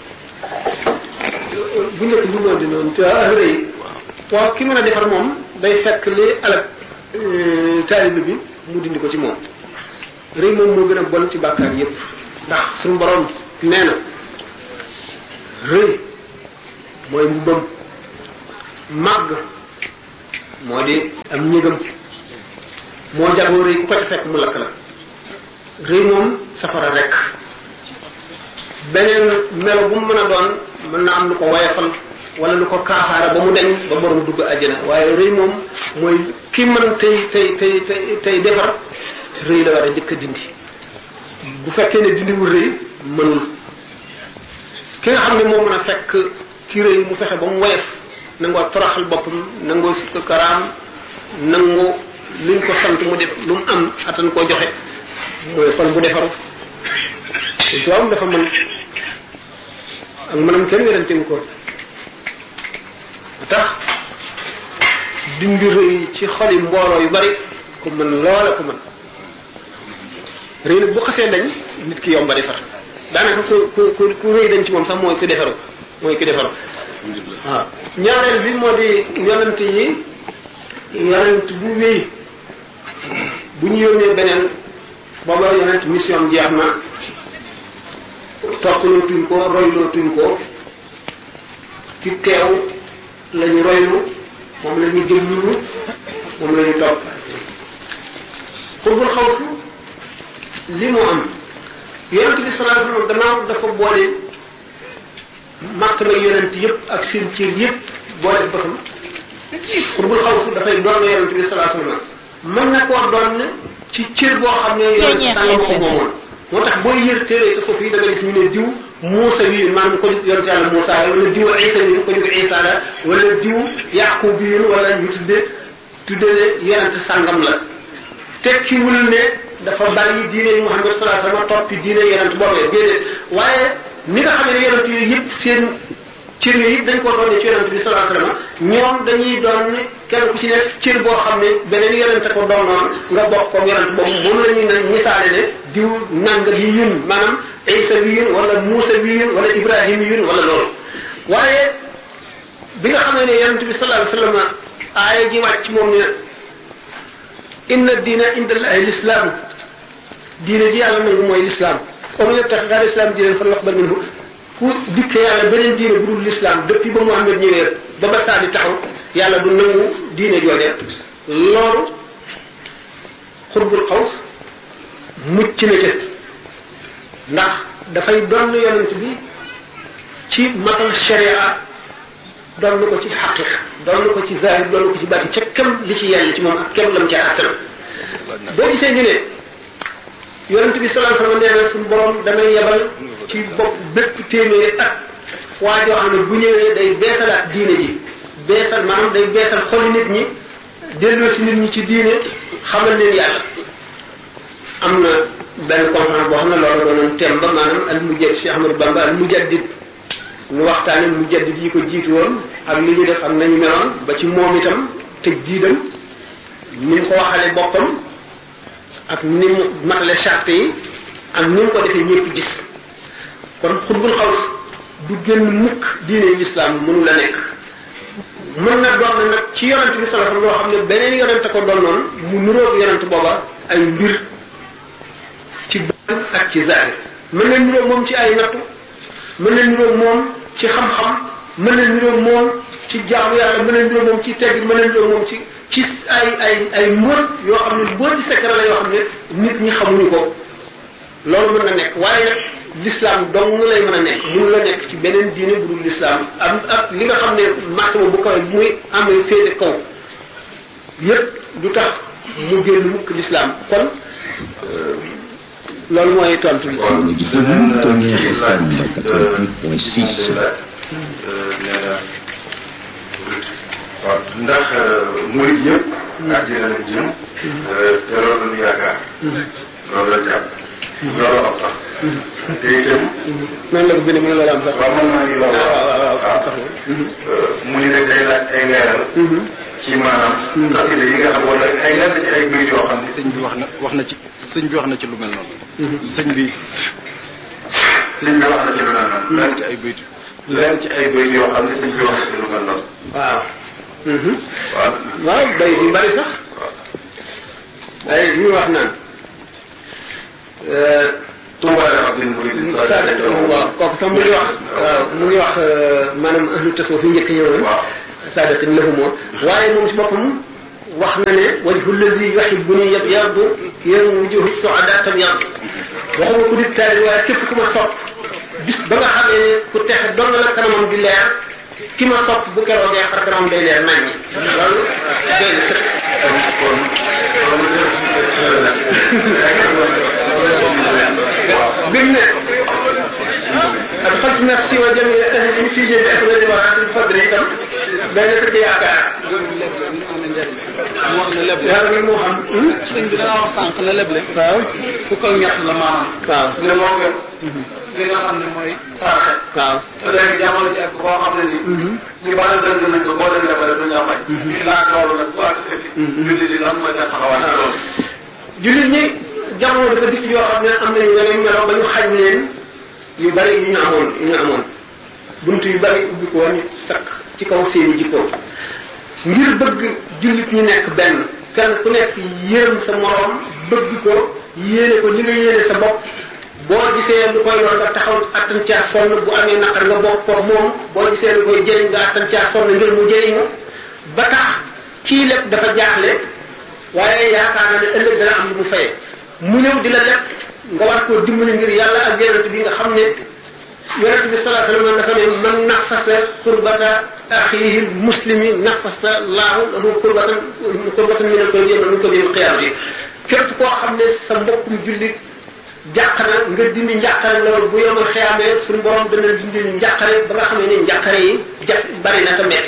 bu njëkk bu noonu di noonu te rëy waaw ki mën a defar moom day fekk li alal taalibe bi mu dindi ko ci moom rëy moom moo gën a bon ci bàkkaar yépp ndax suñu borom nee na rëy mooy mbubbam màgg moo di am ñëgam moo jagoo rëy ku ko ca fekk mu lakk la rëy moom safara rek beneen melo bu mu mën a doon mën na am lu ko woyafal wala lu ko kaaxaara ba mu deñ ba borom dugg àjjana waaye rëy moom mooy ki mën tey tey tey tey tey defar rëy la war a njëkk a dindi bu fekkee ne dindiwul rëy mënul ki nga xam ne moo mën a fekk ki rëy mu fexe ba mu woyof nangoo toroxal boppam nangoo sukk karaam nangoo luñ ko sant mu def lu mu am attan koo joxe mooy xol bu defaru te tubaab dafa mën ak mënam kenn wérantewu ko tax dindi rëy ci xoli mbooloo yu bari ku mën loola ku mën rëy nag bu xasee dañ nit ki yomba defar daanaka ku ku ku ku rëy dañ ci moom sax mooy ku defaru mooy ku defaru waaw ñaareel bi moo di yonent yi yonent bu wéy bu ñu yónnee beneen booba yonent mission jeex na toppaloo tuñ ko royloo tuñ ko ki teew lañu roylu moom la ñu jëmlu moom la ñu topp xurbul xaw si li mu am yonent bi sallallahu alayhi wasallam gannaaw dafa boole martaba yonent yëpp ak seen cër yëpp boole bosam xurbul xaw si dafay doon yonent bi sallallahu alayhi wasallam mën na koo doon ci cër boo xam ne yonent sànga ko moomoon moo tax booy yër téere te foofu yi da nga gis ñu ne diw Muusa wi maanaam ko jóg yonent yàlla Muusa la wala diw Isa wi ko jóg Isa la wala diw Yaqub bi wala ñu tudde tudde ne yonent sàngam la tekkiwul ne dafa bàyyi diine Muhammad sallallahu alayhi wasallam toppi diine yonent boobee déedéet waaye ni nga xam ne yonent yooyu yëpp seen cër yooyu yëpp dañ ko doon ci yonent bi sallallahu alayhi wasallam ñoom dañuy doon kenn ku ci nekk cër boo xam ne beneen yonent ko doonoon nga bokk comme yonent boobu moom la ñuy ne misaale ne diw nang bi yun maanaam Isa bi yun wala Muusa bi yun wala Ibrahim yun wala loolu waaye bi nga xam ne yonent bi sallallahu alayhi wasallam aaya ji wàcc moom ne inna diina inda allahi lislaam diine ji yàlla nangu mooy lislaam comme yëpp tax gaa lislaam diine fa naqbal minhu ku dikke yàlla beneen diine bu dul lislaam depuis ba Muhammad ñëwee ba ba saa di taxaw yàlla du nangu diine jooje loolu xurbul xaws mucc na ca ndax dafay doon yonent bi ci matal sharia doon na ko ci xaqiqa doon na ko ci zahir doon na ko ci baatin ca kem li ci yàlla ci moom ak kem lam ca àttal boo gisee ñu ne yonent bi sallallahu alayhi wasallam nee na suñu borom damay yebal ci bopp bépp téeméeri at waa joo xam ne bu ñëwee day beesalaat diine ji beesal maanaam day beesal xoli nit ñi delloo ci nit ñi ci diine xamal leen yàlla am na benn conférence boo xam ne loolu doonoon thème ba maanaam al mujaddid Cheikh Ahmadou Bamba al mujaddid ñu waxtaane mujaddid yi ko jiitu woon ak li ñu def ak nañu meloon ba ci moom itam tëj diidam ni mu ko waxale boppam ak ni mu matale charte yi ak ni mu ko defee ñëpp gis kon xutbul xaws du génn mukk diine lislaam mënu la nekk mën na doon nag ci yonent bi sallallahu alayhi wasallam loo xam ne beneen yonent ko doon noonu mu nuróog yonent booba ay mbir ci baatin ak ci zahir mën na nuróog moom ci ay nattu mën na nuróog moom ci xam-xam mën na nuróog moom ci jaamu yàlla mën na nuróog moom ci tegg mën na nuróog moom ci ci ay ay ay mbóot yoo xam ne mbóoti secret la yoo xam ne nit ñi xamuñu ko loolu mën na nekk waaye nag l'islam dong lay mën a nekk mënu la nekk ci beneen diine bu dul l'islam am ak li nga xam ne martaba bu kawe bu muy amee féete kaw yépp du tax mu génn mukk l'islam kon loolu mooy tontu bi. kon Tonnerre FM 88.6. nee na waaw ndax murid yëpp. àjjana lañ jëm. te loolu la ñu yaakaar. loolu la jàpp. loolu am sax. te itam. noonu la ko bindee mu ne loolu am sax. waaw mën naa ñu loolu. waaw waaw waaw waaw sax mu ni rek day laaj ay leeral. ci maanaam. xasida yi nga xam wala ay lenn ci ay mbir yoo xam ne sëñ bi wax na wax na ci sëñ bi wax na ci lu mel noonu. sëñ bi sëñ bi wax na ci lu mel noonu. lenn ci ay bayt lenn ci ay mbir yoo xam ne sëñ bi wax na ci lu mel noonu. waaw. waaw. waaw bay si bari sax ay li ñu wax naan Touba Abdul Murid Sadak waaw kooku sax mu ngi wax waaw mu ngi wax maanaam ahlu tasawuf yi njëkk ñëwoon waaw saadatin lahumoo waaye moom si boppam wax na ne wajhu lazi yuhibbuni yabyadu yéen wujuhu suada tabyadu waxuma ku di taali waaye képp ku ma sopp bis ba nga xamee ne ku texe doon la kanamam di leer ki ma sopp bu keroogee xar kanamam day leer nañ ñi loolu doy na sëkk kon bi mu ne adxaltu nafsi wa jamia ahli fi jëndi afdali waraatil fadli itam day na sëkk yaakaar mu wax ne leble yàlla nag moo xam sëñ bi da nga wax sànq ne leble waaw fukk ak ñett la maanaam waaw ne moo gën li nga xam ne mooy saraxe waaw te léegi jamono ji ak boo xam ne ni ñu bari dëgg nañ ko boo leen lebale duñ la may laaj loolu nag bu accepté fi julli di lan mooy seen taxawaay ci loolu jullit ñi jamono dafa dikk yoo xam ne am nañu yeneen melo ba ñu xañ leen yu bari yu ñu amoon yu ñu amoon bunt yu bari ubbi ko woon ñu sakk ci kaw seeni jikko ngir bëgg jullit ñi nekk benn kenn ku nekk yërëm sa moroom bëgg ko yéene ko li nga yéene sa bopp boo gisee lu koy lor nga taxaw attan caa sonn bu amee naqar nga bokk ko moom boo gisee lu koy jëriñ nga attan caa sonn ngir mu jëriñu ba tax kii lépp dafa jaaxle waaye yaakaar na ne ëllëg dana am lu mu faye mu ñëw di la leb nga war koo dimbali ngir yàlla ak yonent bi nga xam ne yonent bi sallallahu alayhi wasallam dafa ne man nafasa qurbata axiihi muslimi nafasa laahu lahu qurbatan qurbatan min al-kurbi min kurbi al-qiyaamati képp koo xam ne sa mbokkum jullit jàq na nga dindi njàqare loolu bu yomal xiyaamee suñu borom dana dindi njàqare ba nga xam ne njàqare yi jaf bari na te metti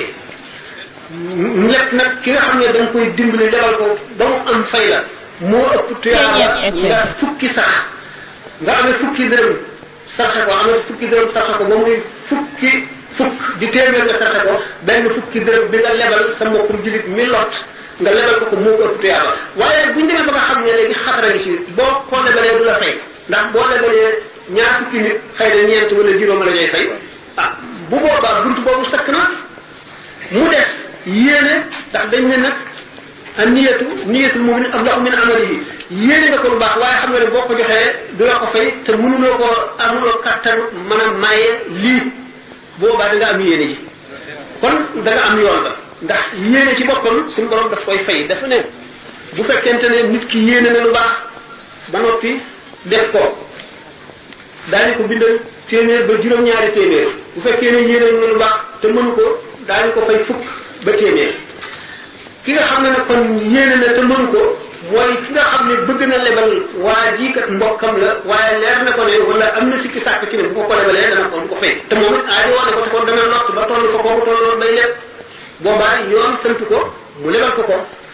ñett nag ki nga xam ne da nga koy dimbali lebal ko ba mu am fay la moo ëpp tuyaaba nga fukki sax nga amee fukki dërëm sarxe ko amee fukki dërëm sarxe ko ba muy fukki fukk di téeméer nga sarxe ko benn fukki dërëm bi nga lebal sa mbokkum jullit mi lot nga lebal ko ko moo ko ëpp tuyaaba waaye bu ñu demee ba nga xam ne léegi xatara ngi ci boo ko lebalee du la fay ndax boo lebalee ñaar fukki nit xëy na ñeent wala juróom la ñuy fay ah bu boobaa buntu boobu sakk na mu des yéene ndax dañ ne nag a niyatu niyatul mu'min ablahu min amalihi yéene nga ko lu baax waaye xam nga ne boo ko joxee du la ko fay te mënuloo ko amuloo kattan mën a maye lii boobaa da nga am yéene ji kon da nga am yoon la ndax yéene ci boppam suñu borom daf koy fay dafa ne bu fekkente ne nit ki yéene na lu baax ba noppi def ko daañu ko bindal téeméer ba juróom-ñaari téeméer bu fekkee ne yéene na lu baax te mënu ko daañu ko fay fukk ba téeméer ki nga xam ne nag kon yéene na te mënu ko mooy ki nga xam ne bëgg na lebal waa jii kat mbokkam la waaye leer na ko ne wala am na sikki sàkk ci ne bu ko ko lebalee dana ko du ko fay te moom it aajo woon na ko te kon dana lott ba toll ko kooku tolloon bay leb boobaa yoon sant ko mu lebal ko ko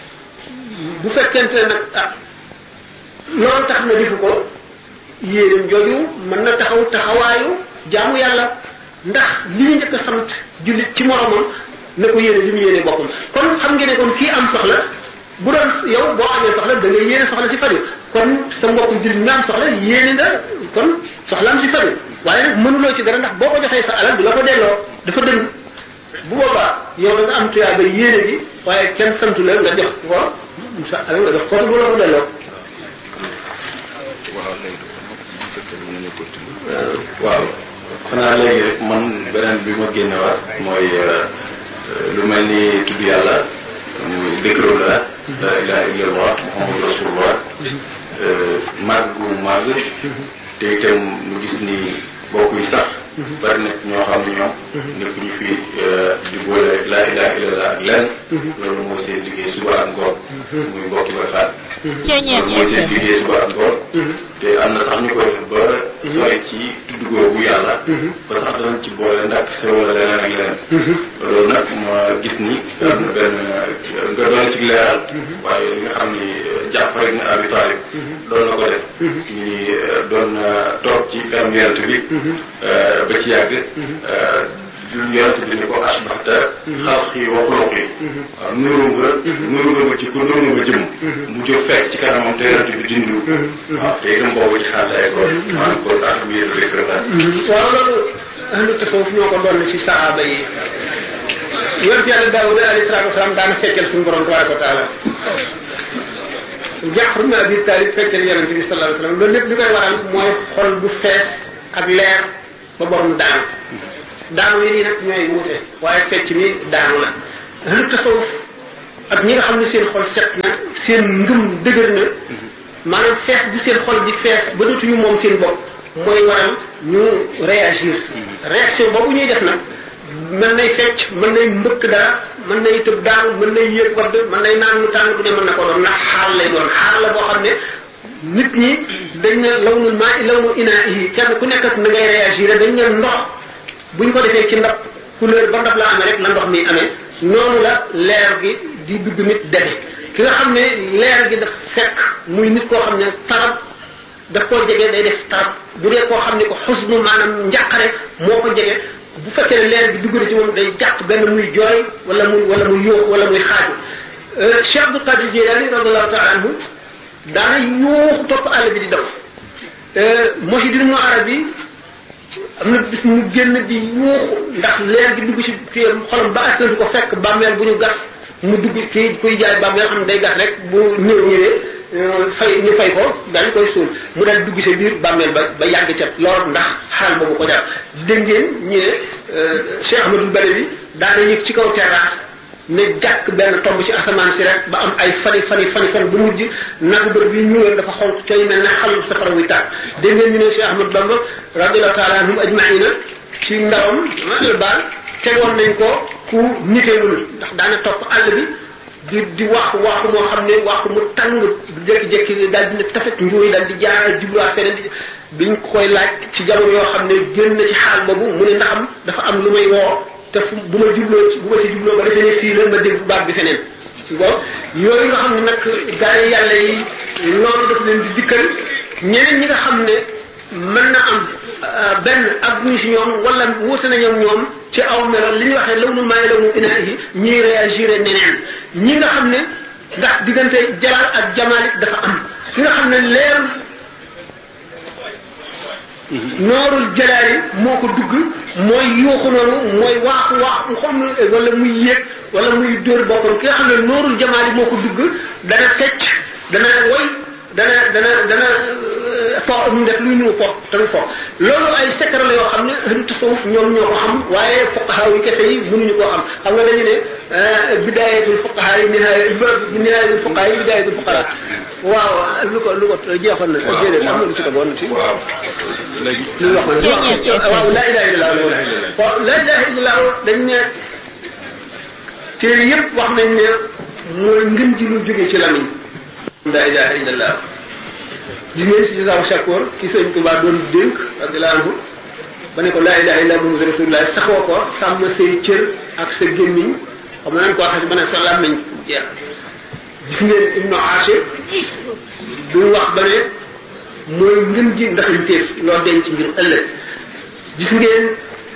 bu fekkente ne nag ah loolu tax na difu ko yéeneem jooju mën na taxaw taxawaayu jaamu yàlla ndax li ñu njëkk a sant jullit ci moromam na ko yéene li mu yéene boppam kon xam ngeen ne kon kii am soxla bu doon yow boo amee soxla da ngay yéene soxla si faju kon sa mbokkum jullit nga am soxla yéene nga kon soxlaam si faju waaye nag mënuloo ci dara ndax boo ko joxee sa alal du la ko delloo dafa dëng bu boobaa yow da nga am tuyaa ba yéene bi waaye kenn santu la nga jox ko sa alal nga jox ko du la ko delloo waaw xanaa léegi rek man beneen bi ma génnewaat mooy lu mel ni tudd yàlla muy décro la la ilaha illallah muhammadu rasulullah màgg gu màgg te itam mu gis ni bokk yi sax bari na ñoo xam ne ñoom nekk ñu fi di boole la ilaha illallah ak lenn loolu moo seen liggéey suba ak ngoon muy mbokki ba faat loolu mooy seen liggéey suba ak ngoon te am na sax ñu koy def ba sooy ci tudd googu yàlla ba sax danañ ci boole ndax sa wala leneen ak leneen loolu nag ma gis ni am na benn nga doon ci leeral waaye li nga xam ni Jaafar ibn Abi Talib doon na ko def ñu doon toog ci kanam yonent bi ba ci yàgg yonent bi ni ko asbaxta xalqi wa xuluqi waaw nuru nga nuru nga ma ci ko nuru nga jëm mu jóg fekk ci kanamam te yonent bi dindiwu waaw te itam boobu ci xaal lay kon maanaam kon ak mu yëtu rek la waaw loolu ahlu tasawuf ñoo ko doon ci saxaaba yi yonent yàlla Daawuda alayhi salaatu wasalaam daana feccal suñu borom tabaraka wa taala Jaafar ibn Abi Talib fekkee ne yonente bi sallallahu alayhi wasallam loolu lépp li koy waral mooy xol bu fees ak leer ba borom daanu daanu yi nii nag ñooy wuute waaye fecc mi daanu la ahlu tasawuf ak ñi nga xam ne seen xol set na seen ngëm dëgër na maanaam fees bi seen xol di fees ba dootuñu moom seen bopp mooy waral ñu réagir réaction boobu ñuy def nag mën nay fecc mën nay mbëkk dara mën nay tëb daanu mën nay yéeg wadd mën nay naan lu tàng bu ne mën na ko doon ndax xaal lay doon xaal la boo xam ne nit ñi dañ ne lawnul maa i lawnu inaahi kenn ku nekk ak na ngay réagir dañ ne ndox buñ ko defee ci ndab couleur ba ndab la amee rek la ndox mi amee noonu la leer gi di dugg nit deme ki nga xam ne leer gi daf fekk muy nit koo xam ne tarab daf koo jege day def tarab bu dee koo xam ne ko xusnu maanaam njàqare moo ko jege bu fekkee ne leer bi dugg na ci moom day jàq benn muy jooy wala muy wala muy yóox wala muy xaaju Cheikh Abdul Qadir Jilani radiallahu taala anhu daana yóoxu topp àll bi di daw Muhyiddin Ibn Arabi am na bis mu génn di yuuxu ndax leer gi dugg ci kii xolam ba askantu ko fekk bàmmeel bu ñu gas mu dugg kii kuy jaay bàmmeel xam ne day gas rek bu néew ñëwee fay ñu fay ko daal koy suul mu daal dugg ci biir bàmmeel ba ba yàgg ca lool ndax xaal boobu ko jar dégg ngeen ñu ne Cheikh Ahmadul Badawi daana yëg ci kaw terrasse ne jàkk benn tomb ci asamaan si rek ba am ay fani fani fani fan bu mujj nagu bër bi ñuuloon dafa xonq cooy mel ne xalu safara wuy tàkk dégg ngeen ñu ne Cheikh Ahmad Bamba radiallahu taala anhum ajmaina ci ndawam mal baal tegoon nañ ko ku niteelul ndax daana topp àll bi di di waaxu waaxu moo xam ne waaxu mu tàng jékki-jékki daal di ne tafet njuuy daal di jaar jubluwaat feneen di biñ koy laaj ci jamono yoo xam ne génn na ci xaal boobu mu ne ndaxam dafa am lu may woo te fu bu ma jubloo ci bu ma si jubloo ba defee ne fii la ma dégg baat bi feneen bon yooyu nga xam ne nag gaa yi yàlla yi loolu daf leen di dikkal ñeneen ñi nga xam ne mën na am benn ak ñu si ñoom wala wuute na ñoom ñoom ci aw melo li ñuy waxee law nu maay law nu inaahi ñiy réagir neneen ñi nga xam ne ndax diggante jalaal ak jamaalik dafa am ki nga xam ne leer noorul jalaali moo ko dugg mooy yuuxu noonu mooy waaxu waaxu xam wala muy yéeg wala muy dóor boppam ki nga xam ne noorul jamaali moo ko dugg dana fecc dana woy dana dana dana fo mu def luy numu fo tamit fo loolu ay secret la yoo xam ne ahlu tasawuf ñoom ñoo ko xam waaye fuqaha yi kese yi mënuñu koo xam xam nga dañu ne bidayatul fuqaha yi nihaaya nihayatul fuqaha yi bidayatul fuqara waaw lu ko lu ko jeexoon na déedéet am na lu ci tegoon na ci waaw léegi lu wax na waaw la ilaha illallah waaw la ilaha illallah dañ ne téere yëpp wax nañ ne mooy ngën ji lu jógee ci lamiñ la ilaha illallah gis ngeen si jisaabu shakoor ki sëñ Tuubaa doon dénk radiyallahu anhu ba ne ko laa ilaha illa muhammadu rasulullah saxoo ko sàmm say cër ak sa gémmiñ xam nañ ko waxee ba ne sa làmmiñ jeex gis ngeen ibnu Ashir du wax ba ne mooy ngën ji ndaxañteef loo denc ngir ëllëg gis ngeen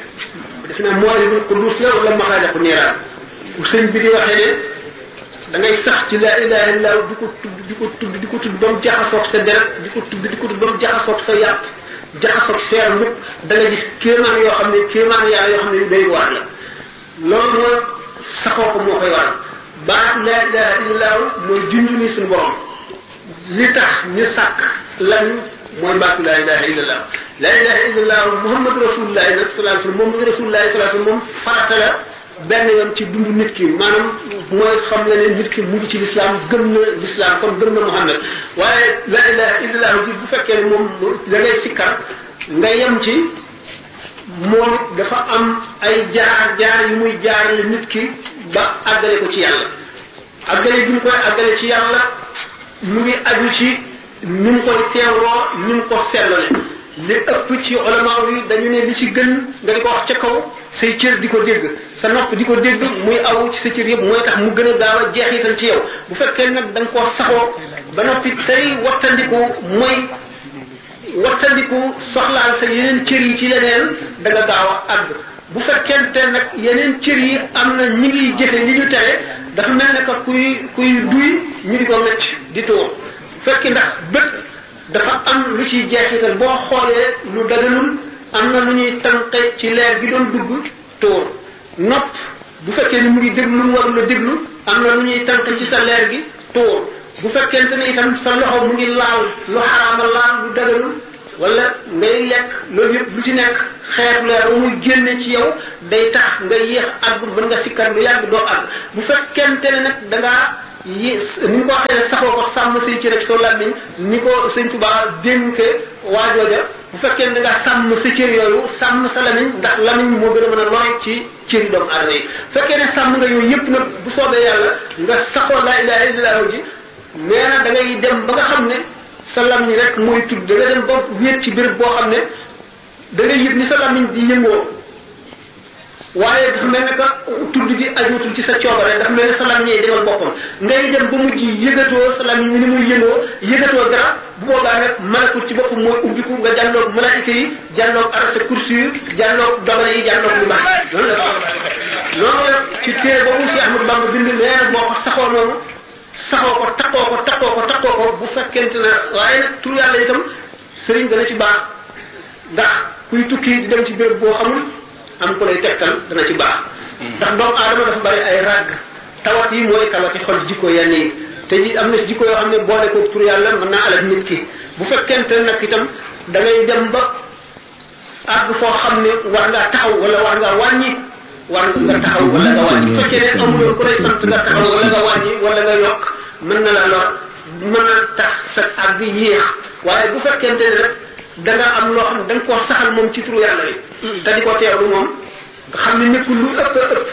def naa Mawaaridul Quddus la wala Maxaaliqu Niiraan bu sëñ bi di waxee ne da ngay sax ci laa ilaha illa di ko tudd di ko tudd di ko tudd ba mu jaxasoog sa deret di ko tudd di ko tudd ba mu jaxasoog sa yàpp jaxasoog feer lépp da nga gis kéemaan yoo xam ne kéemaan yaa yoo xam ne day wax la loolu mooy saxoo ko moo koy waral baat laa ilaha illa mooy junj ni suñu borom li tax ñu sàkk lan mooy baatu laa ilaha illa laa ilaha illa muhammadu rasulullahi nag sallallahu alayhi wasallam moom rasulullahi sallallahu alayhi wasallam moom farata la benn yoon ci dundu nit ki maanaam mooy xam nga ne nit ki mu ngi ci lislaam gëm na lislaam kon gëm na Muhammad waaye la ilaha illallah ji bu fekkee ne moom da ngay sikkar nga yem ci moom it dafa am ay jaar jaar yu muy jaarale nit ki ba àggale ko ci yàlla àggale bi mu koy àggale ci yàlla mu ngi aju ci ni mu koy teewloo ni mu ko sellale li ëpp ci ulama yi dañu ne li ci gën nga di ko wax ca kaw say cër di ko dégg sa nopp di ko dégg muy aw ci sa cër yëpp mooy tax mu gën a gaaw a jeexital ci yow bu fekkee nag da nga koo saxoo ba noppi tey wattandiku mooy wattandiku soxlaal sa yeneen cër yi ci leneen da nga gaaw a àgg bu fekkente nag yeneen cër yi am na ñi ngi jëfe li ñu tere dafa mel ne que kuy kuy duy ñu di ko mecc di tuur bu fekkee ndax bët dafa am lu ciy jeexital boo xoolee lu daganul am na lu ñuy tànqe ci leer gi doon dugg tóor nopp bu fekkee ni mu ngi déglu lu mu warul a déglu am na lu ñuy tànqe ci sa leer gi tóor bu fekkente ne itam sa loxo mu ngi laal lu xaraama laal lu daganul wala ngay lekk loolu yëpp lu ci nekk xeetu leer ba muy génne ci yow day tax nga yéex àgg mën nga sikkar lu yàgg doo àgg bu fekkente ne nag da ngaa yi ni ñu ko waxee ne saxoo ko sàmm say cër ak soo làmmiñ ni ko sëñ Tuubaa dénke waajooja bu fekkee ne da ngaa sàmm sa cër yooyu sàmm sa lamiñ ndax lamiñ moo gën a mën a lore ci cëri doomu aadama yi fekkee ne sàmm nga yooyu yëpp nag bu soobee yàlla nga saxoo laa ilaaha illallaah ji nee na da ngay dem ba nga xam ne sa lamiñ rek mooy tudd da nga dem ba wéet ci béréb boo xam ne da ngay yëg ni sa lamiñ di yëngoo waaye dafa mel ne que tudd gi ajuutul ci sa coobare dafa mel ne sa lamiñ yi demal boppam ngay dem ba mujj yëgatoo sa lamiñ mi ni muy yëngoo yëgatoo dara bu boobaa nag malakut ci boppam mooy ubbiku nga jàlloog malaayika yi jàlloog arasa kursi jàlloog dogale yi jàlloog lu baax loolu la loolu la ci téere boobu si Ahmadu Bamba bind nee boo ko saxoo noonu saxoo ko takkoo ko takkoo ko takkoo ko bu fekkente ne waaye nag tur yàlla itam sëriñ dana ci baax ndax kuy tukki di dem ci béréb boo xamul am ko lay tegtal dana ci baax ndax doomu aadama dafa bari ay ràgg tawat yi mooy tawati xol jikko yenn yi te ji am na si jikko yoo xam ne boole ko tur yàlla mën naa alal nit ki bu fekkente nag itam da ngay dem ba àgg foo xam ne war ngaa taxaw wala war ngaa wàññi war nga taxaw wala nga wàññi bu fekkee ne amuloo ku lay sant nga taxaw wala nga wàññi wala nga yokk mën na la lor mën a tax sa àgg yéex waaye bu fekkente ne rek da nga am loo xam ne da nga koo saxal moom ci turu yàlla yi te di ko teewlu moom nga xam ne nekkul lu ëpp ëpp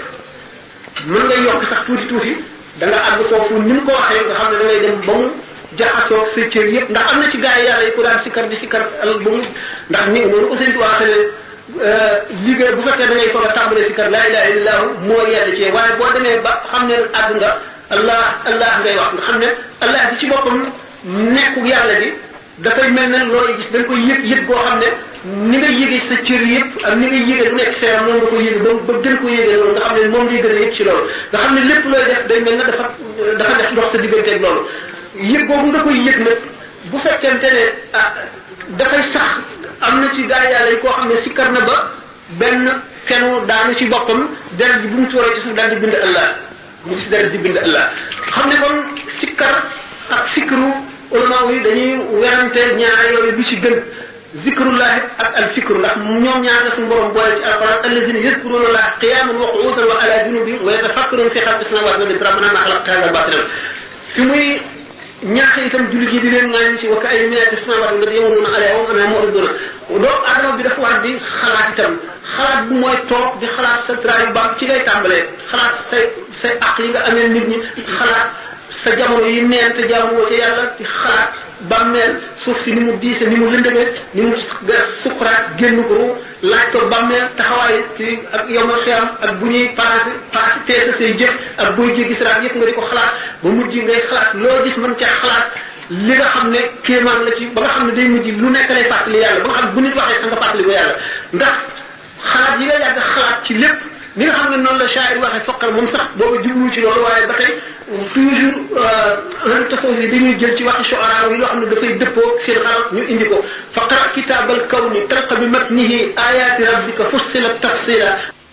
mën nga yokk sax tuuti tuuti da nga àgg foofu ni mu ko waxee nga xam ne da ngay dem ba mu jaxasoo sa cër yëpp ndax am na ci gars yi yàlla yi ku daan sikkar di sikkar al ba mu ndax ni noonu aussi di waxee ne liggéey bu fekkee da ngay soog a tàmbalee sikkar laa ilaha illallah moo yàlla ci waaye boo demee ba xam ne àgg nga allah allah ngay wax nga xam ne allah di ci boppam nekku yàlla gi dafay mel ne loolu gis da nga koy yëg yëg goo xam ne ni nga yëgee sa cër yëpp ak ni nga yëgee lu nekk sa yaram noonu nga ko yëgee ba ba gën ko yëgee loolu nga xam ne moom ngay gën a yëg ci loolu nga xam ne lépp looy def day mel ne dafa dafa def ndox sa digganteeg loolu yëg boobu nga koy yëg nag bu fekkente ne ah dafay sax am na ci gaa yàlla yi koo xam ne sikkar na ba benn kenu daanu ci boppam deret ji bu mu tuuree ci suuf daal di bind Allah mu gis deret ji bind Allah xam ne kon sikkar ak fikru ulama yi dañuy werante ñaar yooyu lu ci gën zikrullahi ak al fikru ndax ñoom ñaar la suñu borom boole ci alquran allazina yazkuruna allaha qiyaman wa qu'udan wa ala junubihim wa yatafakkaruna fi xalqi samawati wal ardi rabbana ma xalaqta hadha batilan fi muy ñaax itam jullit yi di leen ŋaañ ci wa ka ay minati samawati nga yamuruna alayha wa ma mu'riduna doomu adama bi dafa war di xalaat itam xalaat bu mooy toog di xalaat sa trayu ba ci ngay tàmbalee xalaat say say aq yi nga amee nit ñi xalaat sa jamono yi neen te jaamuwoo ci yàlla di xalaat bàmmeel suuf si ni mu diise ni mu lëndëmee ni mu sukkuraat génn ko laaj ko bàmmeel taxawaay ci ak yomal xiyam ak bu ñuy passé passé peese say jëf ak booy jéggi siraat yëpp nga di ko xalaat ba mujj ngay xalaat loo gis mën ca xalaat li nga xam ne kéemaan la ci ba nga xam ne day mujj lu nekk lay fàttali yàlla ba nga xam bu nit waxee sax nga fàttali ko yàlla ndax xalaat yi nga yàgg xalaat ci lépp li nga xam ne noonu la shaa'ir waxee foqal moom sax boobu jublu ci loolu waaye ba tey toujours ahlu tasawuf yi dañuy jël ci waxi shu'ara yi loo xam ne dafay dëppoo seen xalaat ñu indi ko faqra kitaabal kawni talqa bi matnihi ayaati rabbika fussilat tafsila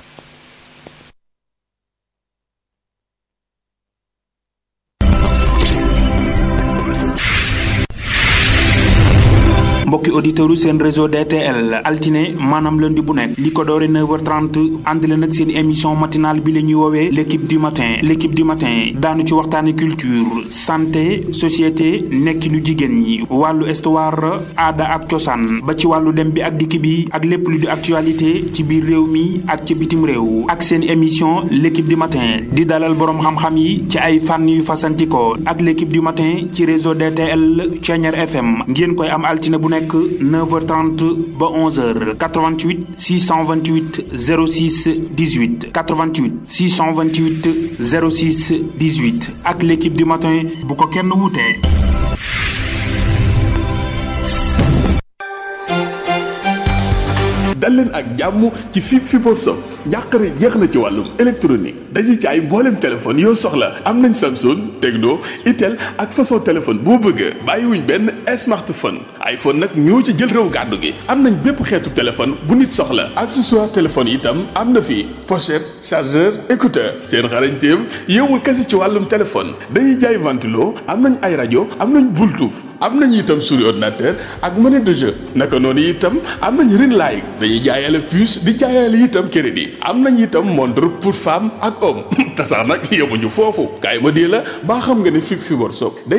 mbokki auditeurs seen réseau DTL altine maanaam lundi bu nekk li ko doore 9h30 ànd leen ak seen émission matinale bi la ñuy woowee l' équipe du matin l' équipe du matin daanu ci waxtaane culture santé société nekkinu jigéen ñi wàllu histoire aada ak cosaan ba ci wàllu dem bi ak dikk bi ak lépp lu di actualité ci biir réew mi ak ci bitim réew ak seen émission l' équipe du matin di dalal boroom xam-xam yi ci ay fànn yu fasantikoo ak l' équipe du matin ci réseau DTL Thiéniere FM ngeen koy am altine bu nekk 9h30 ba 11h 88 628 06 18 88 628 06 18 ak l'équipe du matin bu ko kenn wutee. dal leen ak jàmm ci fi Fibre Sock njàqare jeex na ci wàllum électronique dañuy ci ay mboolem téléphone yoo soxla am nañ Samsung Tecno Itel ak façon téléphone boo bëgg bàyyiwuñ benn smartphone iPhone nag ñoo ci jël réew gàddu gi am nañ bépp xeetu téléphone bu nit soxla accessoire téléphone itam am na fi pochette chargeur écouteur seen xarañteem yowul kese ci wàllum téléphone dañuy jaay ventilo am nañ ay rajo am nañ Bluetooth am nañ itam souris ordinateur ak monnaie de jeu naka noonu itam am nañ ring light dañuy jaayale puce di jaayale itam crédit am nañ itam montre pour femme ak homme te sax nag yemuñu foofu kaay ma dee la baa xam nga ne fi fi workshop day